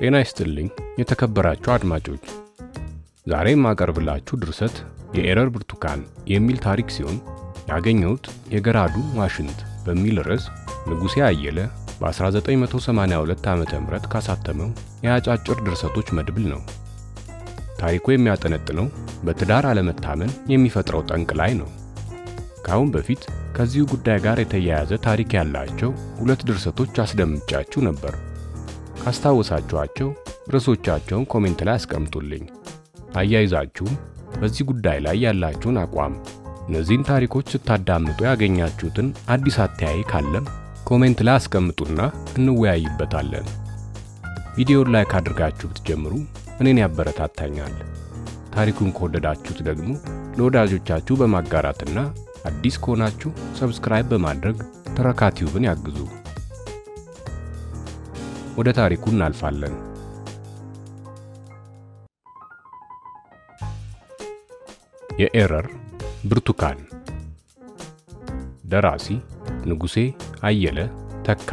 ጤና ይስጥልኝ የተከበራችሁ አድማጮች፣ ዛሬ የማቀርብላችሁ ድርሰት የኤረር ብርቱካን የሚል ታሪክ ሲሆን ያገኘሁት የገራዱ ዋሽንት በሚል ርዕስ ንጉሴ አየለ በ1982 ዓ ም ካሳተመው የአጫጭር ድርሰቶች መድብል ነው። ታሪኩ የሚያጠነጥነው በትዳር አለመታመን የሚፈጥረው ጠንቅ ላይ ነው። ከአሁን በፊት ከዚሁ ጉዳይ ጋር የተያያዘ ታሪክ ያላቸው ሁለት ድርሰቶች አስደምጫችሁ ነበር። ካስታወሳችኋቸው ርዕሶቻቸውን ኮሜንት ላይ አስቀምጡልኝ። አያይዛችሁም በዚህ ጉዳይ ላይ ያላችሁን አቋም፣ እነዚህን ታሪኮች ስታዳምጡ ያገኛችሁትን አዲስ አተያይ ካለም ኮሜንት ላይ አስቀምጡና እንወያይበታለን። ቪዲዮን ላይክ አድርጋችሁ ብትጀምሩ እኔን ያበረታታኛል። ታሪኩን ከወደዳችሁት ደግሞ ለወዳጆቻችሁ በማጋራትና አዲስ ከሆናችሁ ሰብስክራይብ በማድረግ ትረካ ቲዩብን ያግዙ። ወደ ታሪኩ እናልፋለን። የኤረር ብርቱካን ደራሲ ንጉሴ አየለ ተካ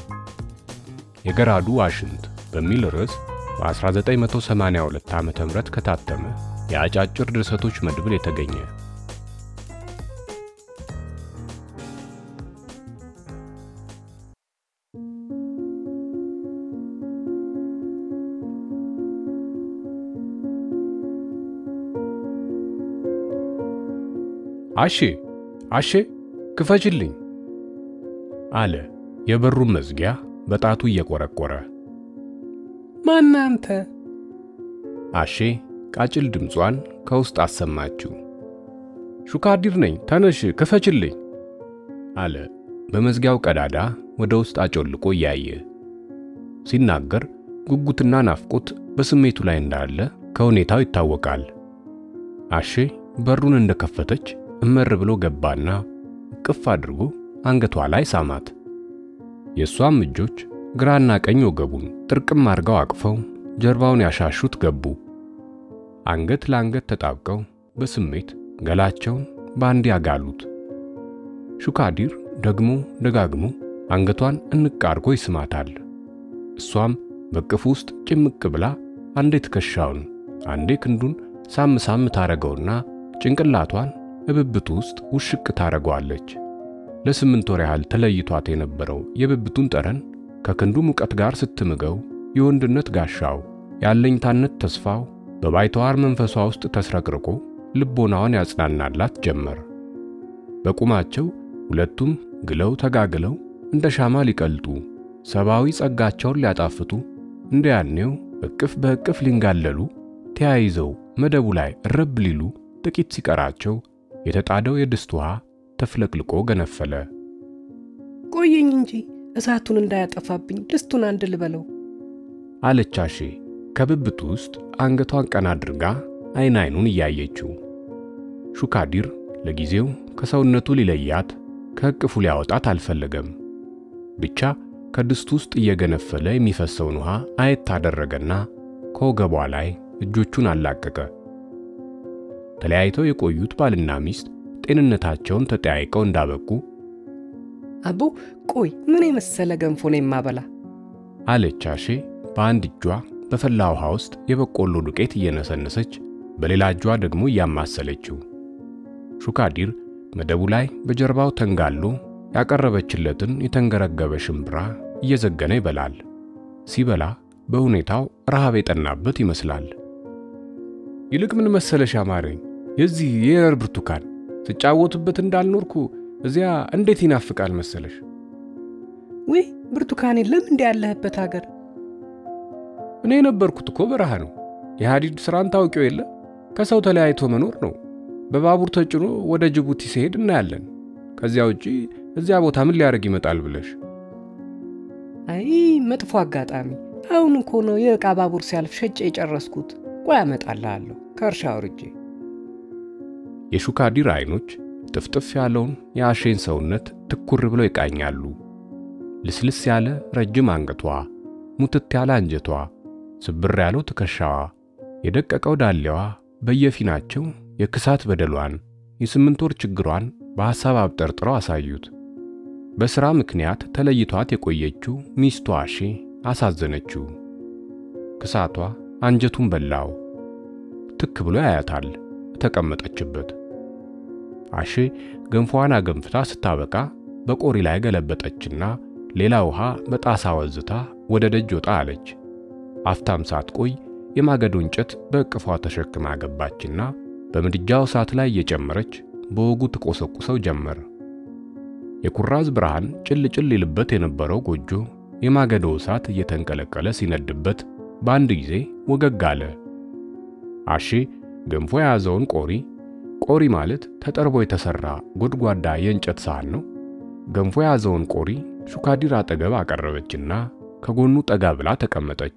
የገራዱ ዋሽንት በሚል ርዕስ በ1982 ዓ.ም ከታተመ የአጫጭር ድርሰቶች መድብል የተገኘ አሼ አሼ ክፈችልኝ አለ የበሩን መዝጊያ በጣቱ እየቆረቆረ። ማን አንተ? አሼ ቃጭል ድምጿን ከውስጥ አሰማችው። ሹካዲር ነኝ፣ ተነሽ ክፈችልኝ አለ በመዝጊያው ቀዳዳ ወደ ውስጥ አጮልቆ እያየ። ሲናገር ጉጉትና ናፍቆት በስሜቱ ላይ እንዳለ ከሁኔታው ይታወቃል። አሼ በሩን እንደከፈተች እመር ብሎ ገባና ቅፍ አድርጎ አንገቷ ላይ ሳማት። የእሷም እጆች ግራና ቀኝ ወገቡን ጥርቅም አድርገው አቅፈው ጀርባውን ያሻሹት ገቡ። አንገት ለአንገት ተጣብቀው በስሜት ገላቸውን በአንድ ያጋሉት። ሹካዲር ደግሞ ደጋግሞ አንገቷን እንቅ አድርጎ ይስማታል። እሷም በቅፉ ውስጥ ጭምቅ ብላ አንዴ ትከሻውን አንዴ ክንዱን ሳም ሳም ታረገውና ጭንቅላቷን እብብቱ ውስጥ ውሽቅ ታረገዋለች። ለስምንት ወር ያህል ተለይቷት የነበረው የብብቱን ጠረን ከክንዱ ሙቀት ጋር ስትምገው የወንድነት ጋሻው ያለኝታነት ተስፋው በባይተዋር መንፈሷ ውስጥ ተስረቅርቆ ልቦናዋን ያጽናናላት ጀመር። በቁማቸው ሁለቱም ግለው ተጋግለው እንደ ሻማ ሊቀልጡ ሰብአዊ ጸጋቸውን ሊያጣፍጡ እንደ ያኔው እቅፍ በእቅፍ ሊንጋለሉ ተያይዘው መደቡ ላይ እረብ ሊሉ ጥቂት ሲቀራቸው የተጣደው የድስት ውሃ ተፍለቅልቆ ገነፈለ። ቆየኝ እንጂ እሳቱን እንዳያጠፋብኝ ድስቱን አንድ ልበለው አለች አሼ ከብብቱ ውስጥ አንገቷን ቀና አድርጋ አይን አይኑን እያየችው። ሹካዲር ለጊዜው ከሰውነቱ ሊለያት ከእቅፉ ሊያወጣት አልፈለገም። ብቻ ከድስቱ ውስጥ እየገነፈለ የሚፈሰውን ውሃ አየት አደረገና ከወገቧ ላይ እጆቹን አላቀቀ። ተለያይተው የቆዩት ባልና ሚስት ጤንነታቸውን ተጠያይቀው እንዳበቁ አቦ ቆይ ምን የመሰለ ገንፎ ነው የማበላ አለች አሼ በአንድ እጇ በፈላ ውሃ ውስጥ የበቆሎ ዱቄት እየነሰነሰች በሌላ እጇ ደግሞ እያማሰለችው። ሹካዲር መደቡ ላይ በጀርባው ተንጋሎ ያቀረበችለትን የተንገረገበ ሽምብራ እየዘገነ ይበላል። ሲበላ በሁኔታው ረሃብ የጠናበት ይመስላል። ይልቅ ምን መሰለሽ አማረኝ፣ የዚህ የኤረር ብርቱካን ስጫወቱበት እንዳልኖርኩ እዚያ እንዴት ይናፍቃል መሰለሽ። ውይ ብርቱካኔ ለምን እንዲ ያለህበት ሀገር? እኔ የነበርኩት እኮ በረሃ ነው። የሐዲድ ሥራን ታውቂው የለ ከሰው ተለያይቶ መኖር ነው። በባቡር ተጭኖ ወደ ጅቡቲ ሲሄድ እናያለን። ከዚያ ውጪ እዚያ ቦታ ምን ሊያደርግ ይመጣል ብለሽ? አይ መጥፎ አጋጣሚ። አሁን እኮ ነው የዕቃ ባቡር ሲያልፍ ሸጬ የጨረስኩት። ቆይ አመጣልሃለሁ ከእርሻ አውርጄ። የሹካዲር አይኖች ጥፍጥፍ ያለውን የአሼን ሰውነት ትኩር ብለው ይቃኛሉ። ልስልስ ያለ ረጅም አንገቷ፣ ሙትት ያለ አንጀቷ፣ ስብር ያለው ትከሻዋ፣ የደቀቀው ዳሌዋ በየፊናቸው የክሳት በደሏን የስምንት ወር ችግሯን በሐሳብ አብጠርጥረው አሳዩት። በሥራ ምክንያት ተለይቷት የቆየችው ሚስቱ አሼ አሳዘነችው። ክሳቷ አንጀቱን በላው። ትክ ብሎ ያያታል ተቀመጠችበት። አሼ ገንፎዋን አገንፍታ ስታበቃ በቆሪ ላይ ገለበጠችና ሌላ ውሃ በጣሳ ወዝታ ወደ ደጅ ወጣ አለች። አፍታም ሳትቆይ የማገዶ እንጨት በእቅፏ ተሸክማ ገባችና በምድጃው እሳት ላይ እየጨመረች በወጉ ትቆሰቁሰው ጀመር። የኩራዝ ብርሃን ጭል ጭል ይልበት የነበረው ጎጆ የማገዶ እሳት እየተንቀለቀለ ሲነድበት በአንድ ጊዜ ወገግ አለ። አሼ ገንፎ የያዘውን ቆሪ ቆሪ ማለት ተጠርቦ የተሰራ ጎድጓዳ የእንጨት ሳህን ነው። ገንፎ የያዘውን ቆሪ ሹካዲር አጠገብ አቀረበችና ከጎኑ ጠጋ ብላ ተቀመጠች።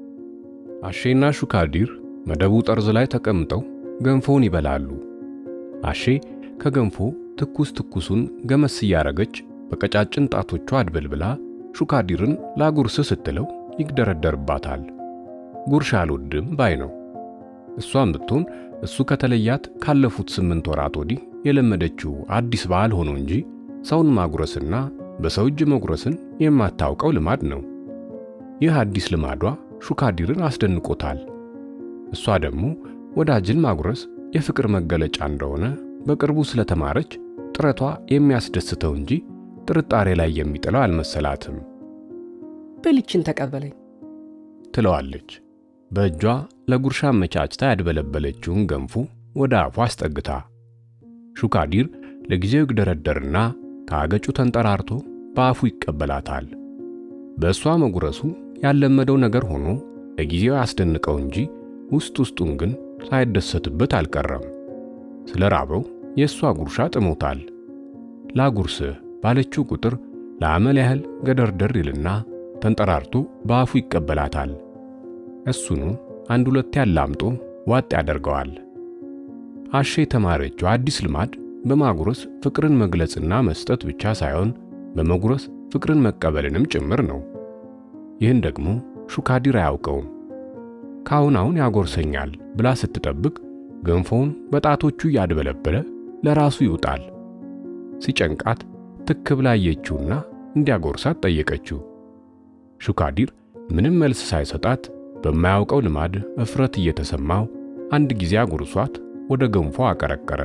አሼና ሹካዲር መደቡ ጠርዝ ላይ ተቀምጠው ገንፎውን ይበላሉ። አሼ ከገንፎ ትኩስ ትኩሱን ገመስ እያረገች በቀጫጭን ጣቶቿ አድበልብላ ሹካዲርን ላጉርስ ስትለው ይግደረደርባታል። ጉርሻ አልወድም ባይ ነው። እሷም ብትሆን እሱ ከተለያት ካለፉት ስምንት ወራት ወዲህ የለመደችው አዲስ ባህል ሆኖ እንጂ ሰውን ማጉረስና በሰው እጅ መጉረስን የማታውቀው ልማድ ነው። ይህ አዲስ ልማዷ ሹካዲርን አስደንቆታል። እሷ ደግሞ ወዳጅን ማጉረስ የፍቅር መገለጫ እንደሆነ በቅርቡ ስለተማረች ጥረቷ የሚያስደስተው እንጂ ጥርጣሬ ላይ የሚጥለው አልመሰላትም። በልችን ተቀበለኝ ትለዋለች። በእጇ ለጉርሻ መቻችታ ያድበለበለችውን ገንፎ ወደ አፏ አስጠግታ። ሹካዲር ለጊዜው ይግደረደርና ከአገጩ ተንጠራርቶ በአፉ ይቀበላታል። በእሷ መጉረሱ ያለመደው ነገር ሆኖ ለጊዜው ያስደንቀው እንጂ ውስጥ ውስጡን ግን ሳይደሰትበት አልቀረም። ስለ ራበው የእሷ ጉርሻ ጥሞታል። ላጉርስህ ባለችው ቁጥር ለአመል ያህል ገደርደር ይልና ተንጠራርቶ በአፉ ይቀበላታል። እሱኑ አንድ ሁለት ያላምጦ ዋጥ ያደርገዋል። አሼ የተማረችው አዲስ ልማድ በማጉረስ ፍቅርን መግለጽና መስጠት ብቻ ሳይሆን በመጉረስ ፍቅርን መቀበልንም ጭምር ነው። ይህን ደግሞ ሹካዲር አያውቀውም። ካሁን አሁን ያጎርሰኛል ብላ ስትጠብቅ ገንፎውን በጣቶቹ እያድበለበለ ለራሱ ይውጣል። ሲጨንቃት ትክ ብላ አየችውና እንዲያጎርሳት ጠየቀችው። ሹካዲር ምንም መልስ ሳይሰጣት በማያውቀው ልማድ እፍረት እየተሰማው አንድ ጊዜ አጉርሷት ወደ ገንፎ አቀረቀረ።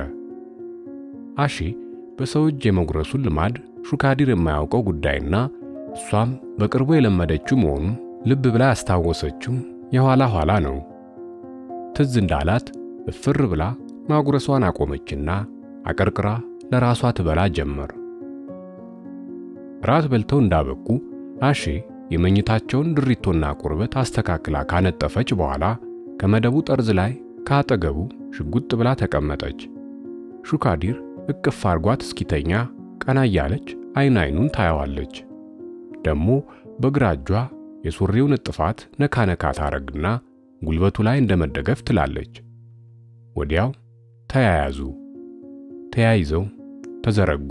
አሼ በሰው እጅ የመጉረሱን ልማድ ሹካዲር የማያውቀው ጉዳይና እሷም በቅርቡ የለመደችው መሆኑን ልብ ብላ ያስታወሰችው የኋላ ኋላ ነው። ትዝ እንዳላት እፍር ብላ ማጉረሷን አቆመችና አቀርቅራ ለራሷ ትበላ ጀመር። ራት በልተው እንዳበቁ አሼ የመኝታቸውን ድሪቶና ቁርበት አስተካክላ ካነጠፈች በኋላ ከመደቡ ጠርዝ ላይ ከአጠገቡ ሽጉጥ ብላ ተቀመጠች። ሹካዲር እቅፍ አርጓት እስኪተኛ ቀና እያለች አይን አይኑን ታየዋለች። ደሞ በግራ እጇ የሱሪውን እጥፋት ነካ ነካ ታረግና ጉልበቱ ላይ እንደመደገፍ ትላለች። ወዲያው ተያያዙ። ተያይዘው ተዘረጉ።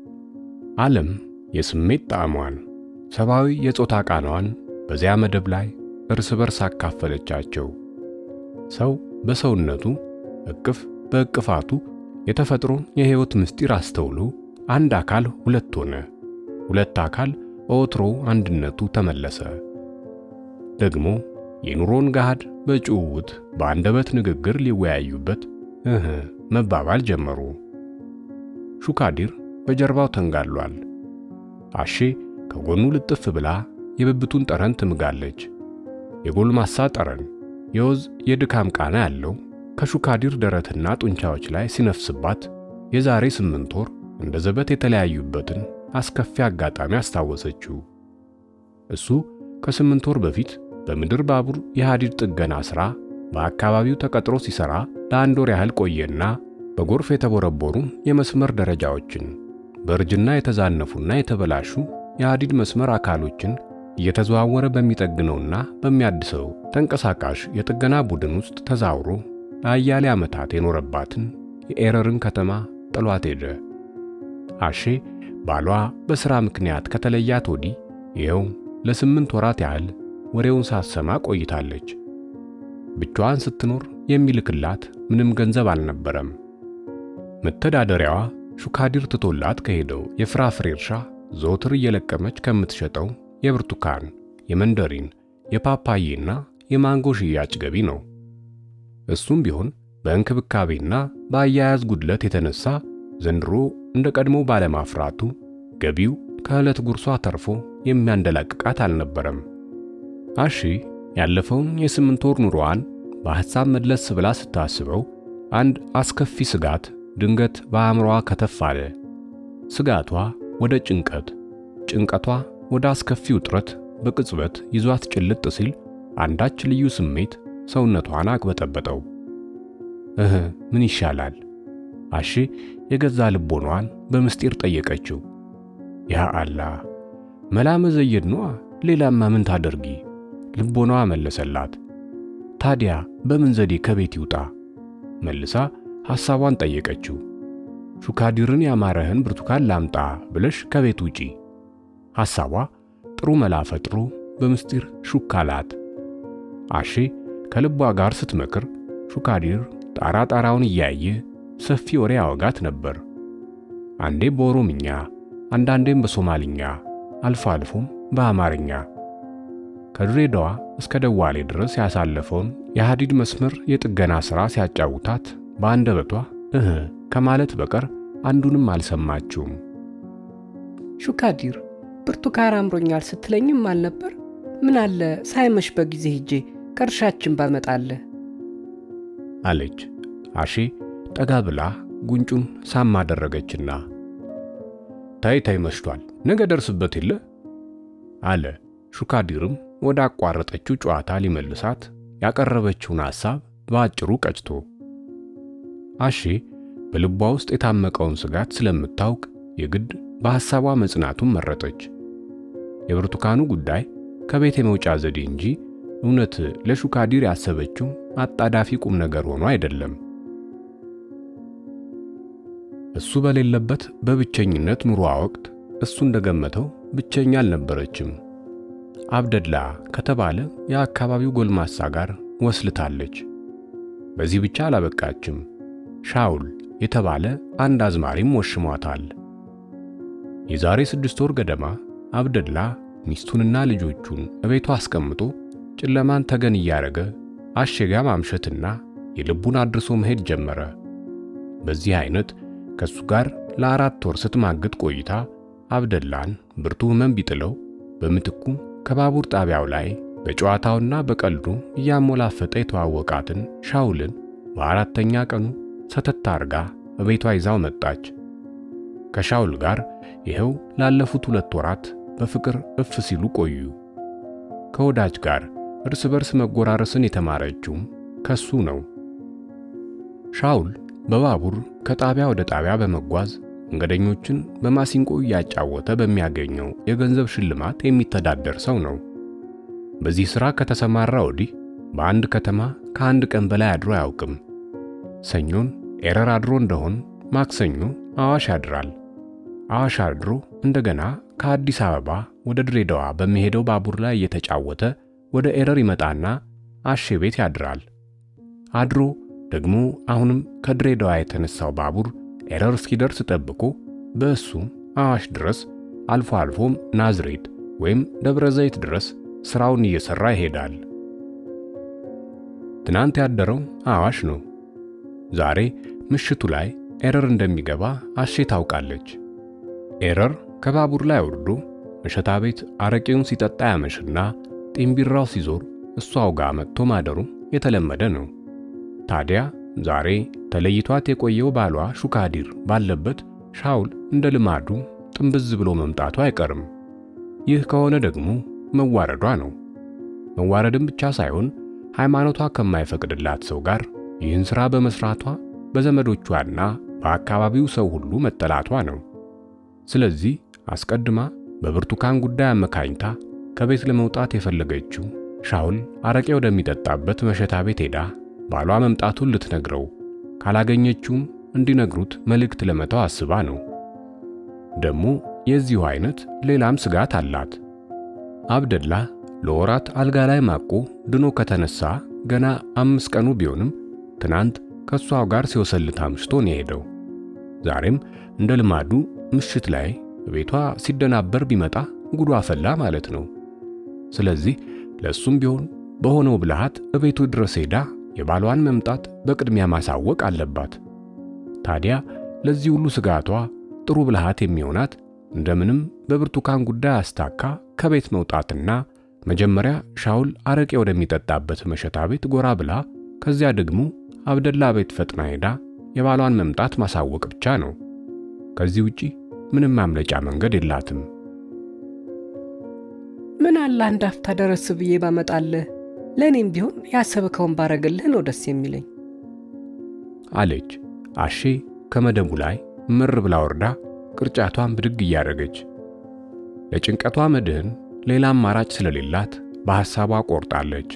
ዓለም የስሜት ጣዕሟን ሰብአዊ የጾታ ቃናዋን በዚያ መደብ ላይ እርስ በርስ አካፈለቻቸው። ሰው በሰውነቱ እቅፍ በእቅፋቱ የተፈጥሮን የሕይወት ምስጢር አስተውሎ አንድ አካል ሁለት ሆነ። ሁለት አካል በወትሮ አንድነቱ ተመለሰ። ደግሞ የኑሮን ገሃድ በጭውውት በአንደበት ንግግር ሊወያዩበት እህ መባባል ጀመሩ። ሹካዲር በጀርባው ተንጋሏል። አሼ ከጎኑ ልጥፍ ብላ የብብቱን ጠረን ትምጋለች። የጎልማሳ ጠረን፣ የወዝ የድካም ቃና ያለው ከሹካዲር ደረትና ጡንቻዎች ላይ ሲነፍስባት የዛሬ ስምንት ወር እንደ ዘበት የተለያዩበትን አስከፊ አጋጣሚ አስታወሰችው። እሱ ከስምንት ወር በፊት በምድር ባቡር የሐዲድ ጥገና ሥራ በአካባቢው ተቀጥሮ ሲሠራ ለአንድ ወር ያህል ቆየና በጎርፍ የተቦረቦሩ የመስመር ደረጃዎችን በእርጅና የተዛነፉና የተበላሹ የሐዲድ መስመር አካሎችን እየተዘዋወረ በሚጠግነውና በሚያድሰው ተንቀሳቃሽ የጥገና ቡድን ውስጥ ተዛውሮ ለአያሌ ዓመታት የኖረባትን የኤረርን ከተማ ጥሏት ሄደ። አሼ ባሏ በሥራ ምክንያት ከተለያት ወዲህ ይኸው ለስምንት ወራት ያህል ወሬውን ሳትሰማ ቆይታለች። ብቻዋን ስትኖር የሚልክላት ምንም ገንዘብ አልነበረም። መተዳደሪያዋ ሹካዲር ትቶላት ከሄደው የፍራፍሬ እርሻ ዘወትር እየለቀመች ከምትሸጠው የብርቱካን፣ የመንደሪን፣ የፓፓዬና የማንጎ ሽያጭ ገቢ ነው። እሱም ቢሆን በእንክብካቤና በአያያዝ ጉድለት የተነሳ ዘንድሮ እንደ ቀድሞ ባለማፍራቱ ገቢው ከዕለት ጉርሷ ተርፎ የሚያንደላቅቃት አልነበረም። አሺ ያለፈውን የስምንት ወር ኑሮዋን በሐሳብ መለስ ብላ ስታስበው አንድ አስከፊ ስጋት ድንገት በአእምሮዋ ከተፍ አለ። ስጋቷ ወደ ጭንቀት፣ ጭንቀቷ ወደ አስከፊ ውጥረት በቅጽበት ይዟት ጭልጥ ሲል አንዳች ልዩ ስሜት ሰውነቷን አቅበጠበጠው። እህ ምን ይሻላል? አሺ የገዛ ልቦኗን በምስጢር ጠየቀችው። ያ አላህ መላ መዘየድ ነዋ፣ ሌላማ ምን ታደርጊ? ልቦኗ መለሰላት። ታዲያ በምን ዘዴ ከቤት ይውጣ? መልሳ ሐሳቧን ጠየቀችው። ሹካዲርን ያማረህን ብርቱካን ላምጣ ብለሽ ከቤት ውጪ። ሐሳቧ ጥሩ መላ ፈጥሮ በምስጢር ሹክ አላት። አሺ ከልቧ ጋር ስትመክር ሹካዲር ጣራ ጣራውን እያየ ሰፊ ወሬ ያወጋት ነበር። አንዴ በኦሮምኛ አንዳንዴም በሶማልኛ አልፎ አልፎም በአማርኛ ከድሬዳዋ እስከ ደዋሌ ድረስ ያሳለፈውን የሐዲድ መስመር የጥገና ሥራ ሲያጫውታት በአንደበቷ እህ ከማለት በቀር አንዱንም አልሰማችውም። ሹካዲር ብርቱካን አምሮኛል ስትለኝም አልነበር? ምን አለ ሳይመሽ በጊዜ ሄጄ ከእርሻችን ባመጣለህ አለች። አሺ ጠጋ ብላ ጉንጩን ሳም አደረገችና ታይ ታይ መሽቷል፣ ነገ ደርስበት የለ አለ። ሹካዲርም ወደ አቋረጠችው ጨዋታ ሊመልሳት ያቀረበችውን ሐሳብ በአጭሩ ቀጭቶ አሺ በልቧ ውስጥ የታመቀውን ስጋት ስለምታውቅ የግድ በሐሳቧ መጽናቱን መረጠች። የብርቱካኑ ጉዳይ ከቤት የመውጫ ዘዴ እንጂ እውነት ለሹካዲር ያሰበችው አጣዳፊ ቁም ነገር ሆኖ አይደለም። እሱ በሌለበት በብቸኝነት ኑሮዋ ወቅት እሱ እንደገመተው ብቸኛ አልነበረችም። አብደላ ከተባለ የአካባቢው ጎልማሳ ጋር ወስልታለች። በዚህ ብቻ አላበቃችም። ሻውል የተባለ አንድ አዝማሪም ወሽሟታል። የዛሬ ስድስት ወር ገደማ አብደላ ሚስቱንና ልጆቹን እቤቷ አስቀምጦ ጨለማን ተገን እያደረገ አሸጋ ማምሸትና የልቡን አድርሶ መሄድ ጀመረ። በዚህ አይነት ከሱ ጋር ለአራት ወር ስትማግጥ ቆይታ አብደላን ብርቱ ሕመም ቢጥለው በምትኩ ከባቡር ጣቢያው ላይ በጨዋታውና በቀልዱ እያሞላፈጠ የተዋወቃትን ሻውልን በአራተኛ ቀኑ ሰተት አርጋ በቤቷ ይዛው መጣች። ከሻውል ጋር ይኸው ላለፉት ሁለት ወራት በፍቅር እፍ ሲሉ ቆዩ። ከወዳጅ ጋር እርስ በርስ መጎራረስን የተማረችውም ከሱ ነው። ሻውል በባቡር ከጣቢያ ወደ ጣቢያ በመጓዝ መንገደኞችን በማሲንቆ እያጫወተ በሚያገኘው የገንዘብ ሽልማት የሚተዳደር ሰው ነው። በዚህ ሥራ ከተሰማራ ወዲህ በአንድ ከተማ ከአንድ ቀን በላይ አድሮ አያውቅም። ሰኞን ኤረር አድሮ እንደሆን ማክሰኞ አዋሽ ያድራል። አዋሽ አድሮ እንደገና ከአዲስ አበባ ወደ ድሬዳዋ በሚሄደው ባቡር ላይ እየተጫወተ ወደ ኤረር ይመጣና አሼ ቤት ያድራል። አድሮ ደግሞ አሁንም ከድሬዳዋ የተነሳው ባቡር ኤረር እስኪደርስ ጠብቆ በእሱም አዋሽ ድረስ አልፎ አልፎም ናዝሬት ወይም ደብረ ዘይት ድረስ ስራውን እየሰራ ይሄዳል። ትናንት ያደረው አዋሽ ነው። ዛሬ ምሽቱ ላይ ኤረር እንደሚገባ አሼ ታውቃለች። ኤረር ከባቡር ላይ ወርዶ መሸታ ቤት አረቄውን ሲጠጣ ያመሽና ጢምቢራው ሲዞር እሷው ጋር መጥቶ ማደሩ የተለመደ ነው። ታዲያ ዛሬ ተለይቷት የቆየው ባሏ ሹካዲር ባለበት ሻውል እንደ ልማዱ ጥንብዝ ብሎ መምጣቱ አይቀርም። ይህ ከሆነ ደግሞ መዋረዷ ነው። መዋረድም ብቻ ሳይሆን ሃይማኖቷ ከማይፈቅድላት ሰው ጋር ይህን ሥራ በመስራቷ በዘመዶቿና በአካባቢው ሰው ሁሉ መጠላቷ ነው። ስለዚህ አስቀድማ በብርቱካን ጉዳይ አመካኝታ ከቤት ለመውጣት የፈለገችው ሻውል አረቄ ወደሚጠጣበት መሸታ ቤት ሄዳ ባሏ መምጣቱን ልትነግረው ካላገኘችውም እንዲነግሩት መልእክት ለመተው አስባ ነው። ደግሞ የዚሁ አይነት ሌላም ስጋት አላት። አብደላ ለወራት አልጋ ላይ ማቆ ድኖ ከተነሳ ገና አምስት ቀኑ ቢሆንም ትናንት ከሷው ጋር ሲወሰልት አምሽቶ ነው የሄደው። ዛሬም እንደ ልማዱ ምሽት ላይ ቤቷ ሲደናበር ቢመጣ ጉዱ አፈላ ማለት ነው። ስለዚህ ለሱም ቢሆን በሆነው ብልሃት እቤቱ ድረስ ሄዳ የባሏን መምጣት በቅድሚያ ማሳወቅ አለባት። ታዲያ ለዚህ ሁሉ ስጋቷ ጥሩ ብልሃት የሚሆናት እንደምንም በብርቱካን ጉዳይ አስታካ ከቤት መውጣትና መጀመሪያ ሻውል አረቄ ወደሚጠጣበት መሸታ ቤት ጎራ ብላ ከዚያ ደግሞ አብደላ ቤት ፈጥና ሄዳ የባሏን መምጣት ማሳወቅ ብቻ ነው። ከዚህ ውጪ ምንም ማምለጫ መንገድ የላትም። ምን አለ አንድ አፍታ ደረስ ብዬ ባመጣልህ፣ ለእኔም ቢሆን ያሰብከውን ባረግልህ ነው ደስ የሚለኝ አለች አሼ ከመደቡ ላይ ምር ብላ ወርዳ ቅርጫቷን ብድግ እያደረገች ለጭንቀቷ መድህን ሌላ አማራጭ ስለሌላት በሐሳቧ ቆርጣለች።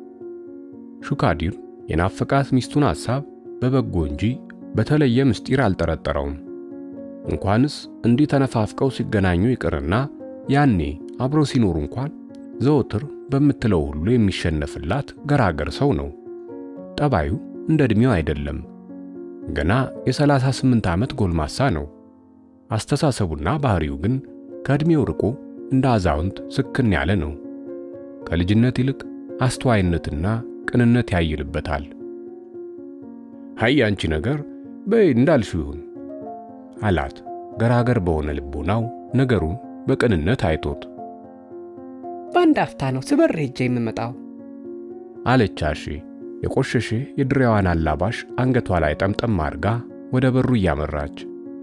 ሹካዲር የናፈቃት ሚስቱን ሐሳብ በበጎ እንጂ በተለየ ምስጢር አልጠረጠረውም። እንኳንስ እንዲህ ተነፋፍቀው ሲገናኙ ይቅርና ያኔ አብረው ሲኖሩ እንኳን ዘወትር በምትለው ሁሉ የሚሸነፍላት ገራገር ሰው ነው። ጠባዩ እንደ ዕድሜው አይደለም። ገና የ38 ዓመት ጎልማሳ ነው። አስተሳሰቡና ባህሪው ግን ከዕድሜው ርቆ እንደ አዛውንት ስክን ያለ ነው። ከልጅነት ይልቅ አስተዋይነትና ቅንነት ያይልበታል። ሃይ አንቺ ነገር በይ እንዳልሽው ይሁን አላት። ገራገር በሆነ ልቦናው ነገሩን በቅንነት አይቶት በአንድ አፍታ ነው ስበር ሄጄ የምመጣው አለች አሺ የቆሸሸ የድሬዋን አላባሽ አንገቷ ላይ ጠምጠም አድርጋ ወደ በሩ እያመራች።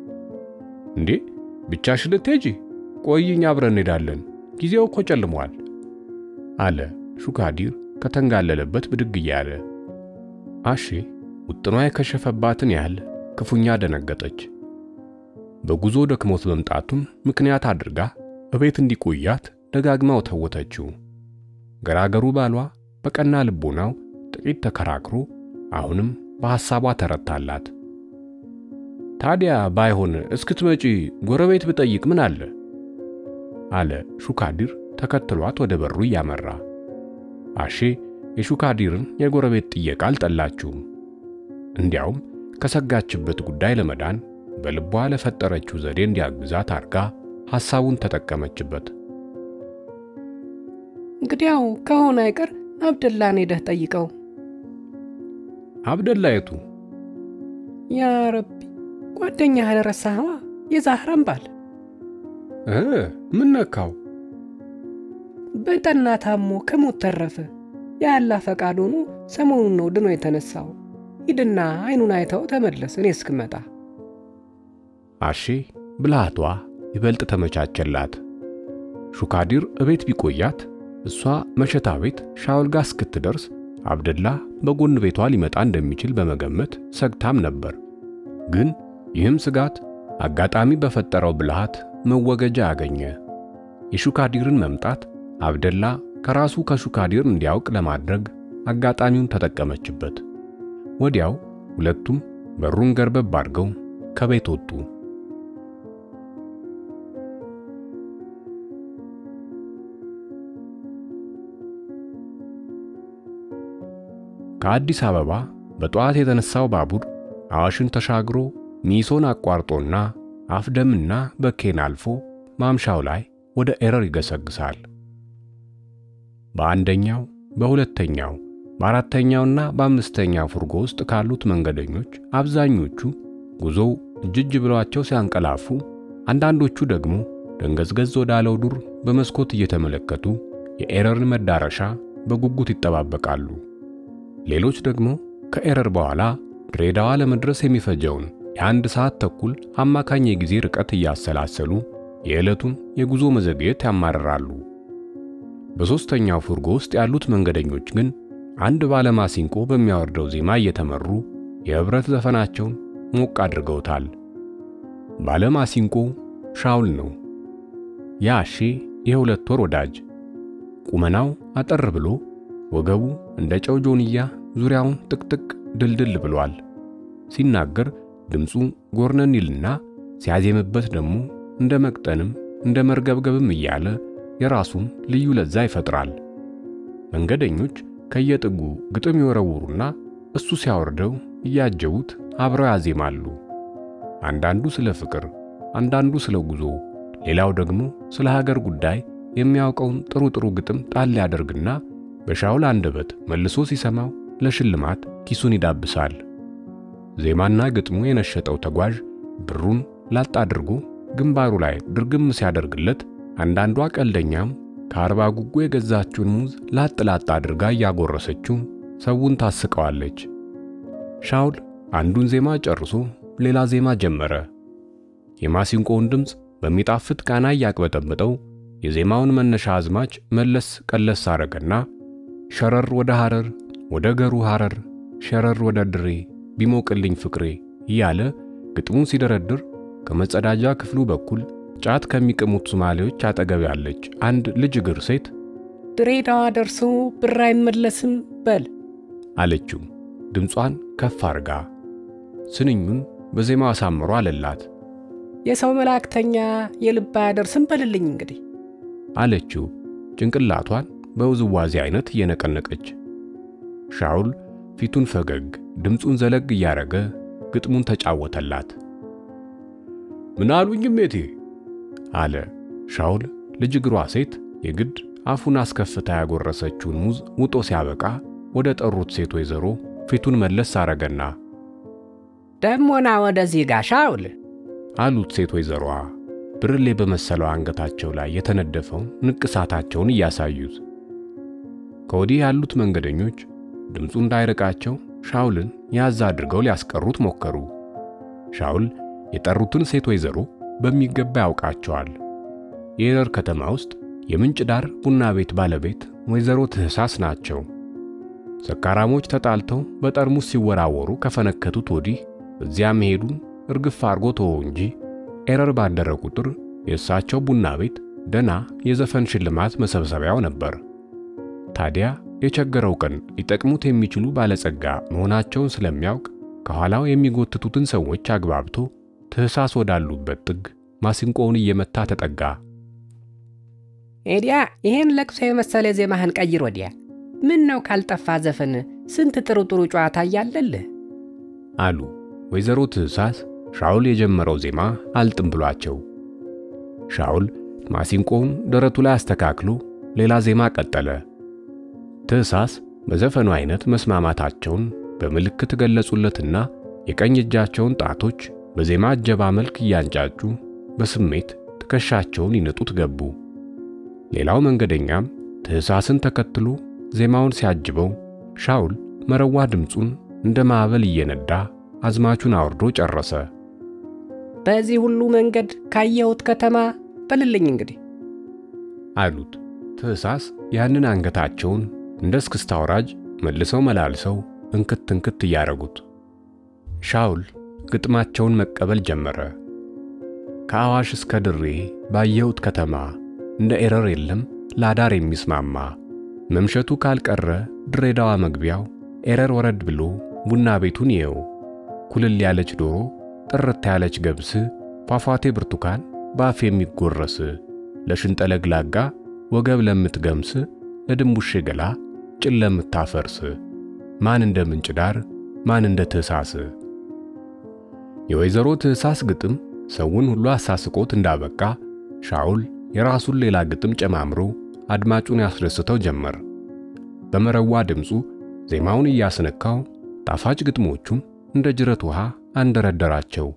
እንዴ ብቻሽ ልትሄጂ? ቆይኝ አብረን እንሄዳለን፣ ጊዜው እኮ ጨልሟል አለ ሹካዲር ከተንጋለለበት ብድግ እያለ። አሺ ውጥኗ የከሸፈባትን ያህል ክፉኛ ደነገጠች። በጉዞ ደክሞት መምጣቱን ምክንያት አድርጋ እቤት እንዲቆያት ደጋግማ ተወተችው። ገራገሩ ባሏ በቀና ልቦናው ጥቂት ተከራክሮ አሁንም በሐሳቧ ተረታላት። ታዲያ ባይሆን እስክትመጪ ጎረቤት ብጠይቅ ምን አለ? አለ ሹካዲር ተከትሏት ወደ በሩ እያመራ። አሼ የሹካዲርን የጎረቤት ጥየቃ አልጠላችውም። እንዲያውም ከሰጋችበት ጉዳይ ለመዳን በልቧ ለፈጠረችው ዘዴ እንዲያግዛት አድርጋ ሐሳቡን ተጠቀመችበት። እንግዲያው ከሆነ አይቀር አብደላን ሄደህ ጠይቀው። አብደላ የቱ? ያ ረቢ ጓደኛህን ረሳህዋ? የዛህራን ባል እ ምን ነካው? በጠና ታሞ ከሞት ተረፈ። የአላ ፈቃድ ሆኖ ሰሞኑን ነው ድኖ የተነሳው። ሂድና አይኑን አይተው ተመለስ፣ እኔ እስክመጣ። አሼ ብልሃቷ ይበልጥ ተመቻቸላት። ሹካዲር እቤት ቢቆያት እሷ መሸታ ቤት ሻውል ጋር እስክትደርስ አብደላ በጎን ቤቷ ሊመጣ እንደሚችል በመገመት ሰግታም ነበር። ግን ይህም ስጋት አጋጣሚ በፈጠረው ብልሃት መወገጃ አገኘ። የሹካዲርን መምጣት አብደላ ከራሱ ከሹካዲር እንዲያውቅ ለማድረግ አጋጣሚውን ተጠቀመችበት። ወዲያው ሁለቱም በሩን ገርበብ አድርገው ከቤት ወጡ። ከአዲስ አበባ በጠዋት የተነሳው ባቡር አዋሽን ተሻግሮ ሚሶን አቋርጦና አፍደምና በኬን አልፎ ማምሻው ላይ ወደ ኤረር ይገሰግሳል። በአንደኛው፣ በሁለተኛው፣ በአራተኛውና በአምስተኛው ፉርጎ ውስጥ ካሉት መንገደኞች አብዛኞቹ ጉዞው እጅጅ ብሏቸው ሲያንቀላፉ፣ አንዳንዶቹ ደግሞ ደንገዝገዝ ወዳለው ዱር በመስኮት እየተመለከቱ የኤረርን መዳረሻ በጉጉት ይጠባበቃሉ። ሌሎች ደግሞ ከኤረር በኋላ ድሬዳዋ ለመድረስ የሚፈጀውን የአንድ ሰዓት ተኩል አማካኝ የጊዜ ርቀት እያሰላሰሉ የዕለቱን የጉዞ መዘግየት ያማርራሉ። በሦስተኛው ፉርጎ ውስጥ ያሉት መንገደኞች ግን አንድ ባለማሲንቆ በሚያወርደው ዜማ እየተመሩ የኅብረት ዘፈናቸውን ሞቅ አድርገውታል። ባለማሲንቆ ሻውል ነው። የአሼ የሁለት ወር ወዳጅ ቁመናው አጠር ብሎ ወገቡ እንደ ጨው ጆንያ ዙሪያውን ጥቅጥቅ ድልድል ብሏል። ሲናገር ድምፁ ጎርነን ይልና ሲያዜምበት ደግሞ እንደ መቅጠንም እንደ መርገብገብም እያለ የራሱን ልዩ ለዛ ይፈጥራል። መንገደኞች ከየጥጉ ግጥም ይወረውሩና እሱ ሲያወርደው እያጀቡት አብረው ያዜማሉ። አንዳንዱ ስለ ፍቅር፣ አንዳንዱ ስለ ጉዞ፣ ሌላው ደግሞ ስለ ሀገር ጉዳይ የሚያውቀውን ጥሩ ጥሩ ግጥም ጣል ያደርግና በሻውል አንደበት መልሶ ሲሰማው ለሽልማት ኪሱን ይዳብሳል። ዜማና ግጥሙ የነሸጠው ተጓዥ ብሩን ላጥ አድርጎ ግንባሩ ላይ ድርግም ሲያደርግለት፣ አንዳንዷ ቀልደኛም ከአርባ ጉጉ የገዛችውን ሙዝ ላጥ ላጥ አድርጋ እያጎረሰችው ሰውን ታስቀዋለች። ሻውል አንዱን ዜማ ጨርሶ ሌላ ዜማ ጀመረ። የማሲንቆውን ድምፅ በሚጣፍጥ ቃና እያቅበጠበጠው የዜማውን መነሻ አዝማች መለስ ቀለስ አረገና ሸረር ወደ ሐረር ወደ ገሩ ሐረር ሸረር ወደ ድሬ ቢሞቅልኝ ፍቅሬ እያለ ግጥሙን ሲደረድር ከመጸዳጃ ክፍሉ በኩል ጫት ከሚቅሙት ሶማሌዎች አጠገብ ያለች አንድ ልጅ እግር ሴት ድሬዳዋ ደርሶ ብር አይመለስም በል አለችው ድምጿን ከፍ አርጋ። ስንኙን በዜማው አሳምሮ አለላት። የሰው መላእክተኛ የልብ አያደርስም በልልኝ እንግዲህ አለችው ጭንቅላቷን በውዝዋዜ አይነት እየነቀነቀች። ሻውል ፊቱን ፈገግ ድምፁን ዘለግ እያረገ ግጥሙን ተጫወተላት። ምን አሉኝ እሜቴ አለ ሻውል። ልጅ እግሯ ሴት የግድ አፉን አስከፍታ ያጎረሰችውን ሙዝ ውጦ ሲያበቃ ወደ ጠሩት ሴት ወይዘሮ ፊቱን መለስ አረገና ደሞና ወደዚህ ጋ ሻውል አሉት ሴት ወይዘሮዋ ብርሌ በመሰለው አንገታቸው ላይ የተነደፈው ንቅሳታቸውን እያሳዩት። ከወዲህ ያሉት መንገደኞች ድምፁ እንዳይርቃቸው ሻውልን ያዝ አድርገው ሊያስቀሩት ሞከሩ። ሻውል የጠሩትን ሴት ወይዘሮ በሚገባ ያውቃቸዋል። የኤረር ከተማ ውስጥ የምንጭ ዳር ቡና ቤት ባለቤት ወይዘሮ ትህሳስ ናቸው። ሰካራሞች ተጣልተው በጠርሙስ ሲወራወሩ ከፈነከቱት ወዲህ እዚያ መሄዱን እርግፍ አርጎ ተወው እንጂ ኤረር ባደረ ቁጥር የእሳቸው ቡና ቤት ደና የዘፈን ሽልማት መሰብሰቢያው ነበር። ታዲያ የቸገረው ቀን ሊጠቅሙት የሚችሉ ባለጸጋ መሆናቸውን ስለሚያውቅ ከኋላው የሚጎትቱትን ሰዎች አግባብቶ ትህሳስ ወዳሉበት ጥግ ማሲንቆውን እየመታ ተጠጋ። ኤዲያ ይሄን ለቅሶ የመሰለ ዜማህን ቀይር ወዲያ። ምን ነው ካልጠፋ ዘፈን ስንት ጥሩ ጥሩ ጨዋታ እያለልህ አሉ ወይዘሮ ትህሳስ ሻውል የጀመረው ዜማ አልጥም ብሏቸው። ሻውል ማሲንቆውን ደረቱ ላይ አስተካክሎ ሌላ ዜማ ቀጠለ። ትህሳስ በዘፈኑ አይነት መስማማታቸውን በምልክት ገለጹለትና የቀኝ እጃቸውን ጣቶች በዜማ እጀባ መልክ እያንጫጩ በስሜት ትከሻቸውን ይነጡት ገቡ። ሌላው መንገደኛም ትህሳስን ተከትሎ ዜማውን ሲያጅበው ሻውል መረዋ ድምፁን እንደ ማዕበል እየነዳ አዝማቹን አውርዶ ጨረሰ። በዚህ ሁሉ መንገድ ካየሁት ከተማ በልልኝ እንግዲህ አሉት። ትህሳስ ያንን አንገታቸውን እንደ እስክስታ አውራጅ መልሰው መላልሰው እንክት እንክት እያረጉት ሻውል ግጥማቸውን መቀበል ጀመረ። ከአዋሽ እስከ ድሬ ባየሁት ከተማ እንደ ኤረር የለም ላዳር የሚስማማ መምሸቱ ካልቀረ ድሬዳዋ መግቢያው ኤረር ወረድ ብሎ ቡና ቤቱን ይየው ኩልል ያለች ዶሮ ጥርት ያለች ገብስ ፏፏቴ ብርቱካን በአፍ የሚጎረስ ለሽንጠለግላጋ ወገብ ለምትገምስ ለድንቡሼ ገላ ጭን ለምታፈርስ ማን እንደ ምንጭ ዳር ማን እንደ ትህሳስ። የወይዘሮ ትህሳስ ግጥም ሰውን ሁሉ አሳስቆት እንዳበቃ ሻውል የራሱን ሌላ ግጥም ጨማምሮ አድማጩን ያስደስተው ጀመር። በመረዋ ድምፁ ዜማውን እያስነካው ጣፋጭ ግጥሞቹን እንደ ጅረት ውሃ አንደረደራቸው።